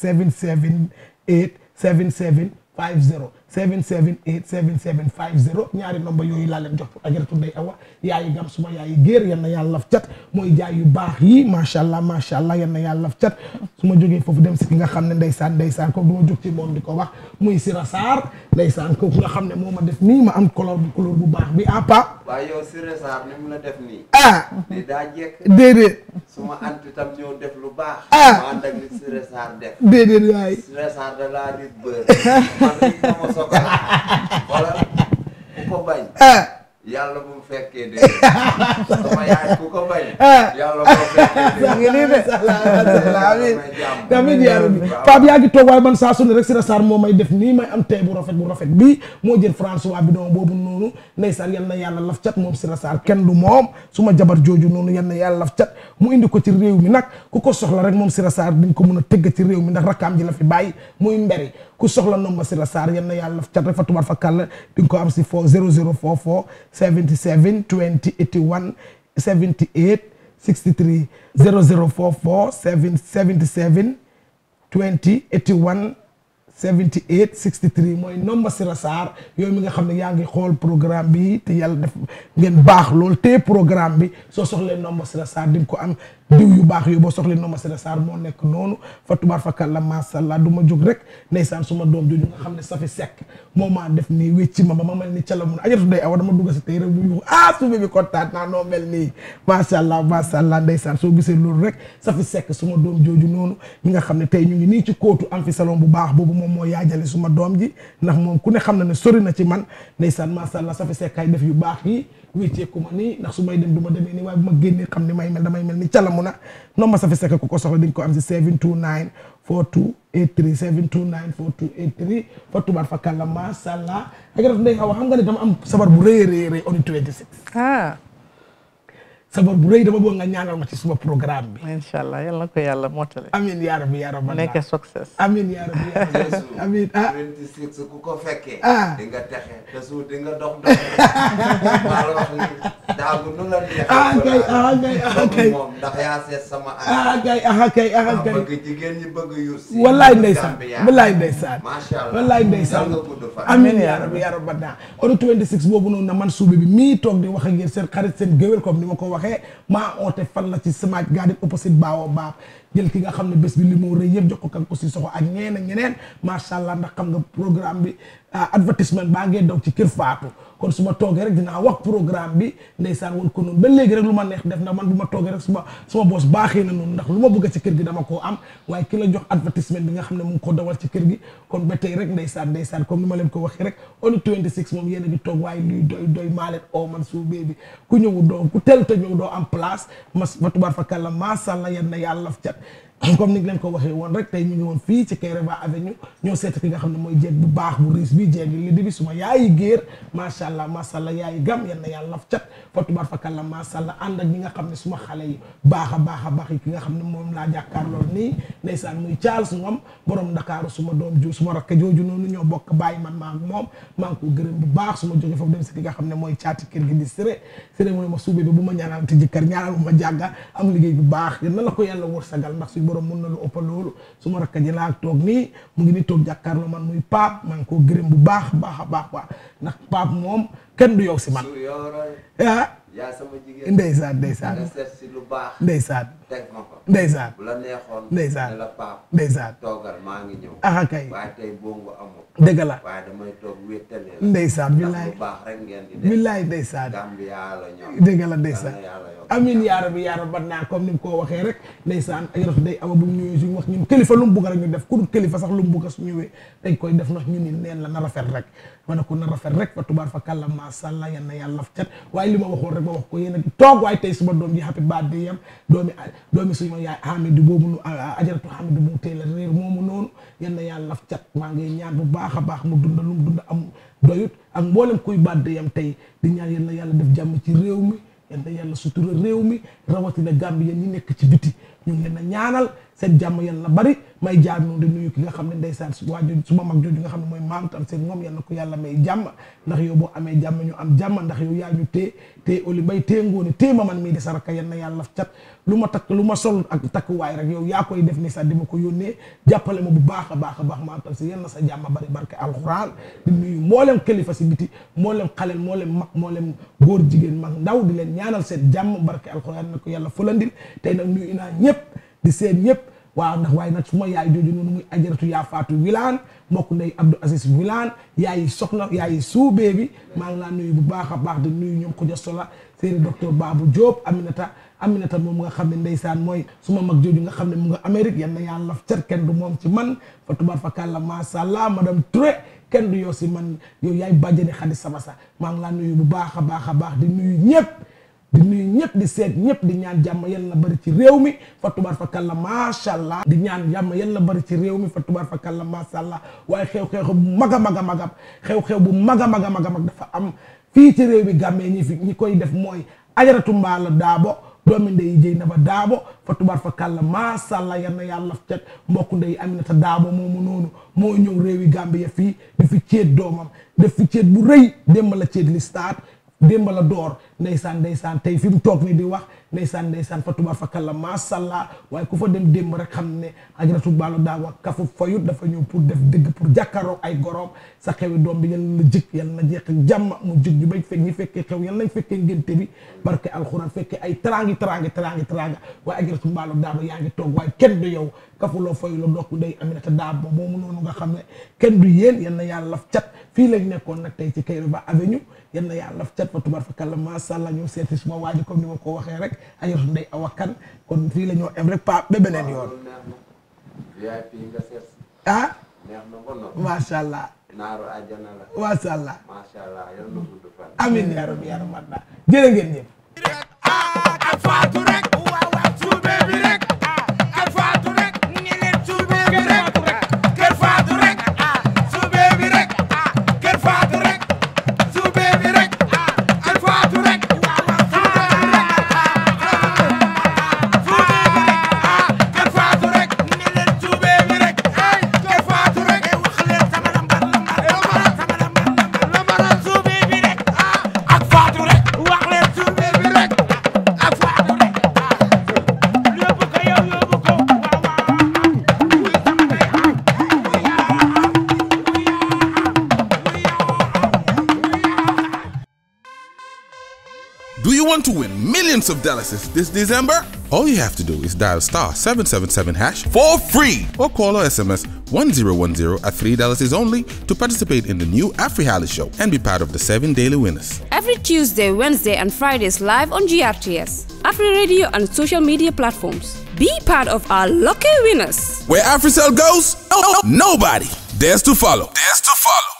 778 77 50 778 77 50 ñaari nomba yooyu laa leen jox pour ajaratu ndey awa yaayi gam suma yaayi géer yan na yàlla laf cat mooy jaay yu baax yi macha allah macha allah yan na yàlla laf cat su ma jógee foofu dem si ki nga xam ne ndeysaan ndeysaan kooku du ma jóg ci moom di ko wax muy Sira Sarr ndeysaan kooku nga xam ne moo ma def nii ma am couleur bu couleur bu baax bi ah pa waaye yow Siré Sarr ni mu la def nii. ah di daa jekk. déedéet su ma anti tam ñëw def lu baax. Ah. ma ànd ak li Siré Sarr def. déedéet waay Siré Sarr da laa rit bër. man rit ma ma sogal. wala ku ko bañ. ah yàlla bu mu fekkee dee. sama yaay ku ko bañ. ah yàlla bu mu fekkee dee. yaa ngi nii de amiin may jàmm. amiin yaa rabbi Pape yaa ngi toog waaye man saa su ne rek Sira Sarr moo may def nii may am tey bu rafet bu rafet bii moo jël François bi doom boobu noonu ndeysaan yal na yàlla laf cat moom Sira Sarr kenn du moom su ma jabar jooju noonu yal na yàlla laf cat mu indi ko ci réew mi nag ku ko soxla rek moom Sira Sarr diñ ko mën a tëgg ci réew mi ndax rakkaam ji la fi bàyyi muy mberi ku soxla nomba Sira Sarr yal na yàlla laf cat rek fa tubaar fa kàll di nga ko am si fo 0044 77 20 81 78 63 0044 7 77 20 81 78 63 mooy nomba Sira Sarr yooyu mi nga xam ne yaa ngi xool programme bi te yàlla def ngeen baax lool te programme bi soo soxlee nomba Sira Sarr di nga ko am diw yu baax yooyu boo soxlee nomba Sira Sarr moo nekk noonu fa tubaar fa kàlla macha allah du ma jóg rek ndeysaan suma doom jooju nga xam ne safi sekk moo maa def nii wécci ma ba ma mel ni cala mun ajatu day awa dama dugg si tey rek bu ñu ah suube bi kontaan naa noo mel nii macha allah macha allah ndeysaan soo gisee loolu rek safi sekk suma doom jooju noonu ñi nga xam ne tey ñu ngi nii ci kóotu am fi salon bu baax boobu moom moo yaajale suma doom ji ndax moom ku ne xam na ne sori na ci man ndeysaan macha allah safi sekk ay def yu baax yi wécceeku ma nii ndax su may dem du ma demee nii waaye bu ma génnee xam ni may mel damay mel ni calamu na nomba safi sekk ku ko soxla di nga ko am si 729 42 83 729 42 83 fa tubaat fa kàlla macha allah ak daf ndey awa xam nga ne dama am sabar bu rëy a rëy rëy on 26 ah sabar bu rëy dama bëgg nga ñaanal ma ci suma programme bi incha allah yal na ko yàlla mottale amin yaa rabbi yaa rabbi mu nekk success amin yaa rabbi yaa rabbi amin ah 26 ku ko fekkee. Ah. di nga texe te su di nga dox dox. maa la wax ni daagu nu la neexee. ah kay ah kay ah kay moom ndax yaa seet sama. ah kay ah kay ah ndax kay bëgg jigéen ñi bëgg yur si. wallaay ndeysaan Gambia. wallaay ndeysaan macha allah wallaay ndeysaan yàlla nga gudd fan. amin yaa rabbi yaa rabbi naa on 26 boobu noonu na man suube bi mii toog di wax ak yéen seen xarit seen géwél comme ni ma ko waxee maa oote fan la ci Smaaj Garden opposite Baawo Baab jël ki nga xam ne bés bi li moo rëy yëpp jox ko kan aussi soxo ak ñeneen ak ñeneen macha allah ndax xam nga programme bi ah, advertisement baa ngee daw ci kër Faatu kon su ma toogee rek dinaa wax programme bi ndeysaan woon ko noonu ba léegi rek lu ma neex def ndax man bu ma toogee rek suma suma boos baaxee na noonu ndax lu ma bëgg ci kër gi dama koo am waaye ki la jox advertisement bi nga xam ne mu ngi ko dawal ci kër gi kon ba tey rek ndeysaan ndeysaan comme ni ma leen ko waxee rek on 26 moom yéen a ngi toog waaye luy doy doy maa leen oo man suu bee bi ku ñëwu doo ku tel te ñëw doo am place mas fa tubaar fa kàlla macha allah yan na yàlla cat comme ni nga leen ko waxee woon rek tey ñu ngi woon fii ci Kairaba Avenue ñoo seet ki nga xam ne mooy jeeg bu baax bu riis bi jeeg li di bi suma yaayi géer macha allah macha allah yaayi gam yan na yàlla laf cat fa tubaar fa kàlla macha allah ànd ak ñi nga xam ne suma xale yi baax a baax a baax yi ki nga xam ne moom laa jàkkaarloo nii ndeysaan muy Charles Ngom borom Ndakaaru suma doom ju suma rakk jooju noonu ñoo bokk bàyyi man maa ak moom maa ngi ko gërëm bu baax suma jóge foofu dem si ki nga xam ne mooy caati kër gi di séré séré mooy ma suube bi bu ma ñaanal te jëkkër ñaanal bu ma jàgga am liggéey bu baax yal na la ko yàlla wërsëgal ndax suñu borom mun na lu ëpp loolu suma rakk ji laa toog nii mu ngi ni toog jàkkaarloo man muy paap maa ngi koo gërëm bu baax baax a baax baax ndax paap moom kenn du yow si man su yoroon. ah yaa sama jigéen. ndeysaan ndeysaan nga seet si lu baax. ndeysaan teg ma ko. ndeysaan bu la neexoon. ndeysaan ne la paap. ndeysaan toogal maa ngi ñëw. ah kay waaye tey bongo amul. dëgg la waaye damay toog wéttale la. ndeysaan ndax billaay lu baax rek ngeen di def. billaay ndeysaan Gambia la ñoom. dëgg la ndeysaan Yal na yàlla yokk. amin yaa rabbi yaa rabbi naa comme ni mu ko waxee rek ndeysaan ay raf day ama bu ñu ñëwee suñu wax ñun kilifa lu mu bugg rek ñu def ku dul kilifa sax lu mu bugg su ñëwee dañ koy def ndax ñu ni neen la na rafet rek ma ne ko na rafet rek fa tubaar fa kàlla macha allah yan na yàlla cat waaye li ma waxoon rek rek ma wax ko yéen a ngi toog waaye tey suma doom ji happy birthday yam doomi doomi suñu yaay Hamidou boobu nu ajaratu Hamidou mu tey la réer moomu noonu yal na yàlla laf cat maa ngi ñaan bu baax a baax mu dunda lu mu dunda am doyut ak mboolem kuy birthday yam tey di ñaan yal na yàlla def jàmm ci réew mi yal na yàlla sutura réew mi rawatina Gambie yéen ñi nekk ci biti ñu ngi leen a ñaanal seen jàmm yal na bari may jaar noonu di nuyu ki nga xam ne ndeysaan su waa jooju suma mag jooju nga xam ne mooy maam tam seen moom yal na ko yàlla may jàmm ndax yow boo amee jàmm ñu am jàmm ndax yow yaa ñu tee tee oli mbay tee ngoone tee ma man mii di saraka yal na yàlla cat lu ma takk lu ma sol ak takkuwaay rek yow yaa koy def ni sax di ma ko yónnee jàppale ma bu baax a baax a baax maam tam si yal na sa jàmm bari barke alxuraan di nuyu mboolem kilifa si biti mboolem xaleel mboolem mag mboolem góor jigéen mag ndaw di leen ñaanal seen jàmm barke alxuraan na ko yàlla fulandil tey nag nuyu naa ñëpp di seen ñëpp waaw ndax waaye nag su ma yaay jooju noonu muy ajaratu yaa faatu wilaan mbokk ndey Abdou Aziz wilaan yaayi soxna yaayi suubee bi maa ngi laa nuyu bu baax a baax di nuyu ñoom ko sola séeri docteur Babou Diop Aminata Aminata moom nga xam ne ndeysaan mooy suma mag jooju nga xam ne mu nga Amérique yal na yàlla cer kenn du moom ci man fa tubaar fa kàlla macha allah madame Touré kenn du yow si man yow yaay bàjjani xadi sama sa maa ngi laa nuyu bu baax a baax a baax di nuyu ñëpp di nuyu ñëpp di seet ñëpp di ñaan jàmm yal na bari ci réew mi fa tubaar fa kàlla macha allah di ñaan jàmm yal na bari ci réew mi fa tubaar fa kàlla macha allah waaye xew-xew bu mag a mag a mag xew-xew bu mag a mag a mag a mag dafa am fii ci réew mi gàmmee ñi fi ñi koy def mooy ajaratu mbaala daabo doomi ndey jëy na ba daabo fa tubaar fa kàlla macha allah yal na yàlla cet mbokku ndey aminata daabo moomu noonu moo ñëw réewi Gambie fii di fi ceet doomam def fi ceet bu rëy démb la ceet li start démb la door ndeysaan ndeysaan tey fi mu toog ni di wax ndeysaan ndeysaan fa tubaar fa kàlla macha allah waaye ku fa dem démb rek xam ne ajaratu baalo daa wax kafu fayut dafa ñëw pour def dëgg pour jàkkaaroo ay goroom sa xewi doom bi yal na jik yal na jeex ak jàmm mu jik ñu bañ fekk ñi fekkee xew yal nañ fekkee ngénte bi barke alxuraan fekkee ay trangi trangi trangi tranga waaye ajaratu baalo daa ba yaa ngi toog waaye kenn du yow kafuloo fayuloo dokk day aminata daa ba moomu noonu nga xam ne kenn du yéen yal na yàlla laf cat fii lañ nekkoon nag tey ci Kairaba Avenue yal na yàlla laf cat fa tubaar fa kàlla macha allah ñëw seeti suma waaji comme ni ma ko waxee rek ajaratu ndey awakan kon fii la ñoo em rek pa ba beneen yoon VIP nga seet ah neex na ko noonu macha allah naaru àjjana la macha allah macha allah yal na gudd fan amin yaa rabbi yaa rabbi jërë ngeen ñëpp Faatu rek waaw waaw suube bi rek kër Faatu rek ni leen suube bi rek kër Faatu rek suube bi rek kër Faatu rek suube bi rek kër Faatu rek waaw waaw suube bi rek suube bi rek kër Faatu rek ni leen suube bi rek kër Faatu rek wax leen sama lambar lambar sama lambar lambar lambar suube bi rek ak Faatu rek wax leen suube bi rek ak Faatu rek yóbbu ko yow yóbbu ko Do you want to win millions of dollars this December? All you have to do is dial star 777 hash for free or call or SMS 1010 at $3 is only to participate in the new AfriHali show and be part of the seven daily winners. Every Tuesday, Wednesday, and Fridays live on GRTS, Afri Radio, and social media platforms. Be part of our lucky winners. Where AfriCell goes, nobody dares to follow. Dares to follow.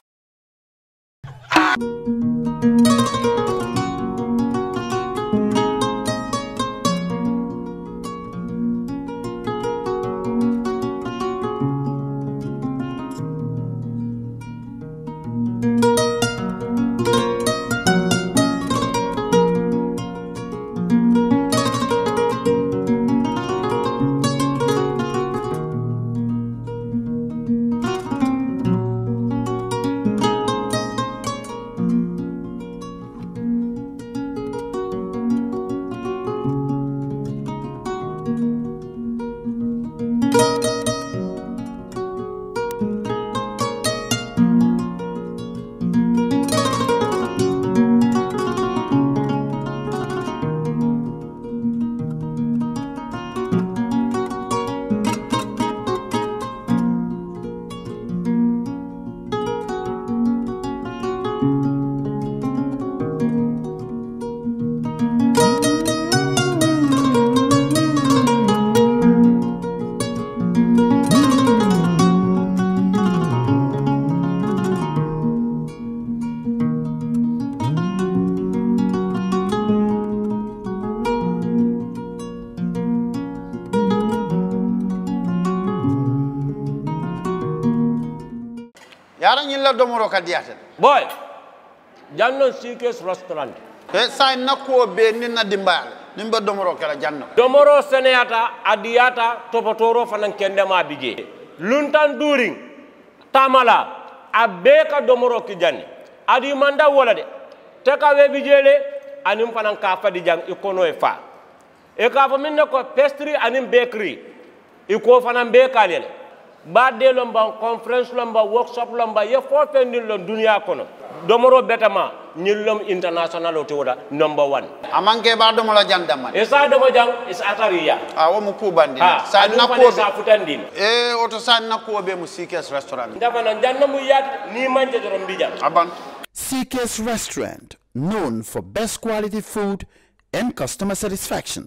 yara ñilla domoro ka diyata boy jannon sikes restaurant e sa nakkuwo be nin na dimbayala nin be domoro kala janno domoro seneyata adiyata topotoro fanan kendema bije luntan during tamala a bee ka domoro ki janni adi manda wola de te ka we bijele anin fanan ka fadi jang i kono e fa e ka fo min ne ko pastry anin bakery i ko fanan be kalele badde lomba conference lomba workshop lomba ye fo fendin lon duniya kono domoro betama ñillom international o te woda number one amanke ba domola jandamma e sa domo jang is atariya a wo mu kubandi ha sa anin fana nakkuwo sa futandin e oto sa nakkuwo be mu sikes restaurant ndafana janna mu yaat ni manje doron mbijam aban CK's Restaurant, known for best quality food and customer satisfaction.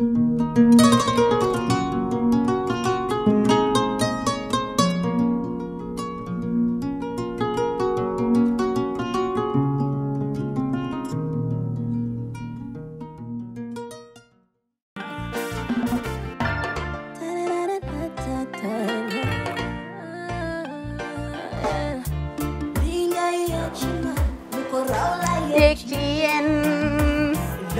Dickien.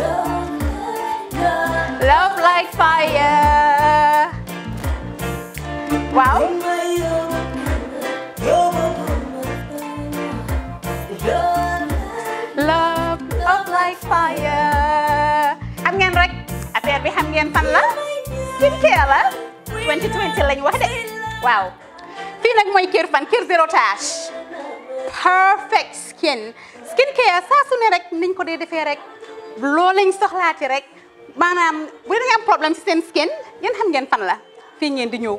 Love like fire. Wow. Love, love like fire. Xam ngeen rek affaire bi xam ngeen fan la skincare la 2020 lañ wax de waaw fii nag mooy kër fan kër zero tache perfect skin skincare saa su ne rek niñ ko dee defee rek loo lañ soxlaati rek maanaam bu dee da nga am problème ci seen skin yéen xam ngeen fan la fii ngeen di ñëw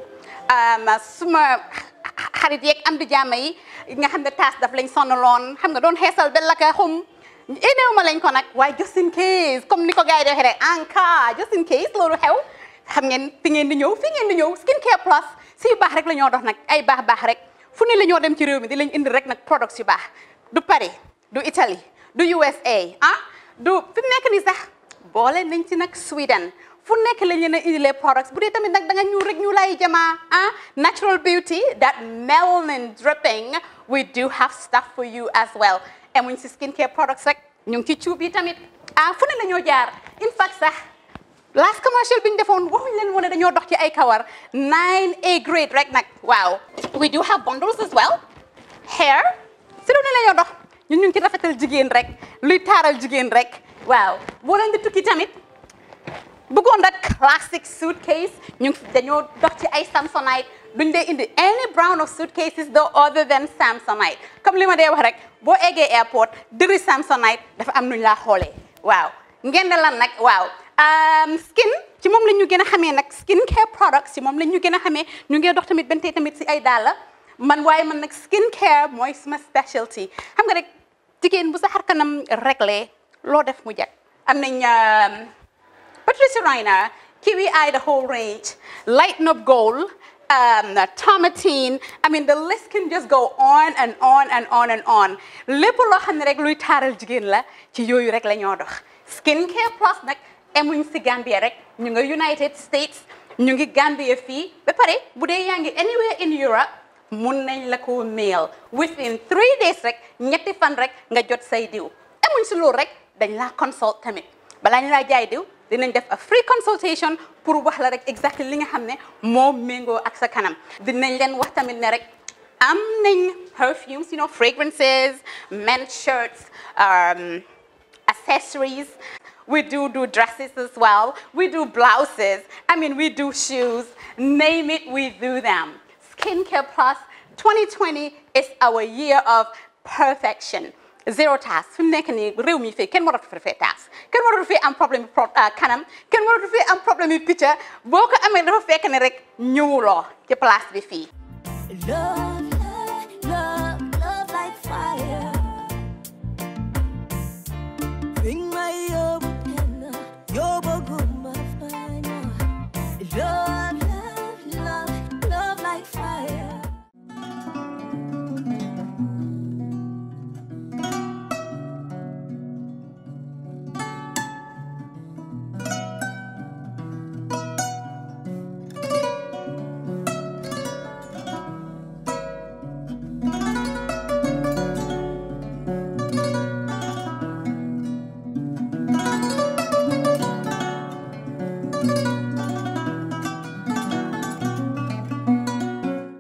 suma xarit yeeg am di jàmm yi nga xam ne taas daf lañ sonaloon xam nga doon xeesal ba laka xum éneew ma lañ ko nag waaye just in case comme ni ko gars yi di waxee rek en cas just in case loolu xew xam ngeen fi ngeen di ñëw fi ngeen di ñëw skincare plus si yu baax rek la ñoo dox nag ay baax baax rek fu ne la ñoo dem ci réew mi di lañ indi rek nag products yu baax du Paris du Italie du USA ah du fi mu nekk nii sax boole nañ ci nag Sweden fu nekk lañ leen a indilee products bu dee tamit nag da nga ñuul rek ñu lay jamaa ah natural beauty that melanin dripping we do have stuff for you as well emuñ si skincare products rek ñu ngi ci cuub yi tamit ah fu ne la ñoo jaar in fact sax last commercial bi ñu defoon waxuñ leen woon ne dañoo dox ci ay kawar 9A grade rek nag waaw we do have bundles as well hair si lu ne la ñoo dox ñun ñu ngi ci rafetal jigéen rek luy taaral jigéen rek waaw boo leen di tukki tamit bëggoon rek classic suitcase ñu ngi dañoo dox ci ay samsonite duñ dee indi any brand of suitcases though other than samsonite comme li ma dee wax rek boo eggee airport dëri samsonite dafa am nuñ laa xoolee waaw ngeen ne lan nag waaw skin ci moom la ñu gën a xamee nag skin care products ci moom la ñu gën a xamee ñu ngi dox tamit bentey tamit si ay dàlla man waaye man nag skin care mooy suma specialty xam nga rek jigéen bu sa xar kanam réglé loo def mu jag am nañ Patricia Reiner Kiwi Eye the whole range Lighten Up Gold um, Tomatine I mean the list can just go on and on and on and on lépp loo xam ne rek luy taaral jigéen la ci yooyu rek la ñoo dox skin care plus nag emuñ si Gambia rek ñu nga United States ñu ngi Gambia fii ba pare bu dee yaa ngi anywhere in Europe mun nañ la ko mail within three days rek ñetti fan rek nga jot say diw emuñ si loolu rek dañ laa consult tamit balaa ñu laa jaay diw dinañ def a free consultation pour wax la rek exactly li nga xam ne moo méngoo ak sa kanam dinañ leen wax tamit ne rek am nañ perfumes you know fragrances men's shirts um, accessories we do do dresses as well we do blouses I mean we do shoes name it we do them skincare plus 2020 is our year of perfection zero task fi mu nekk nii réew mi fii kenn waratu fi fee taas kenn waratu fi am problème pro kanam kenn waratu fi am problème yu picca boo ko amee dafa fekk ne rek ñëwuloo ci place bi fii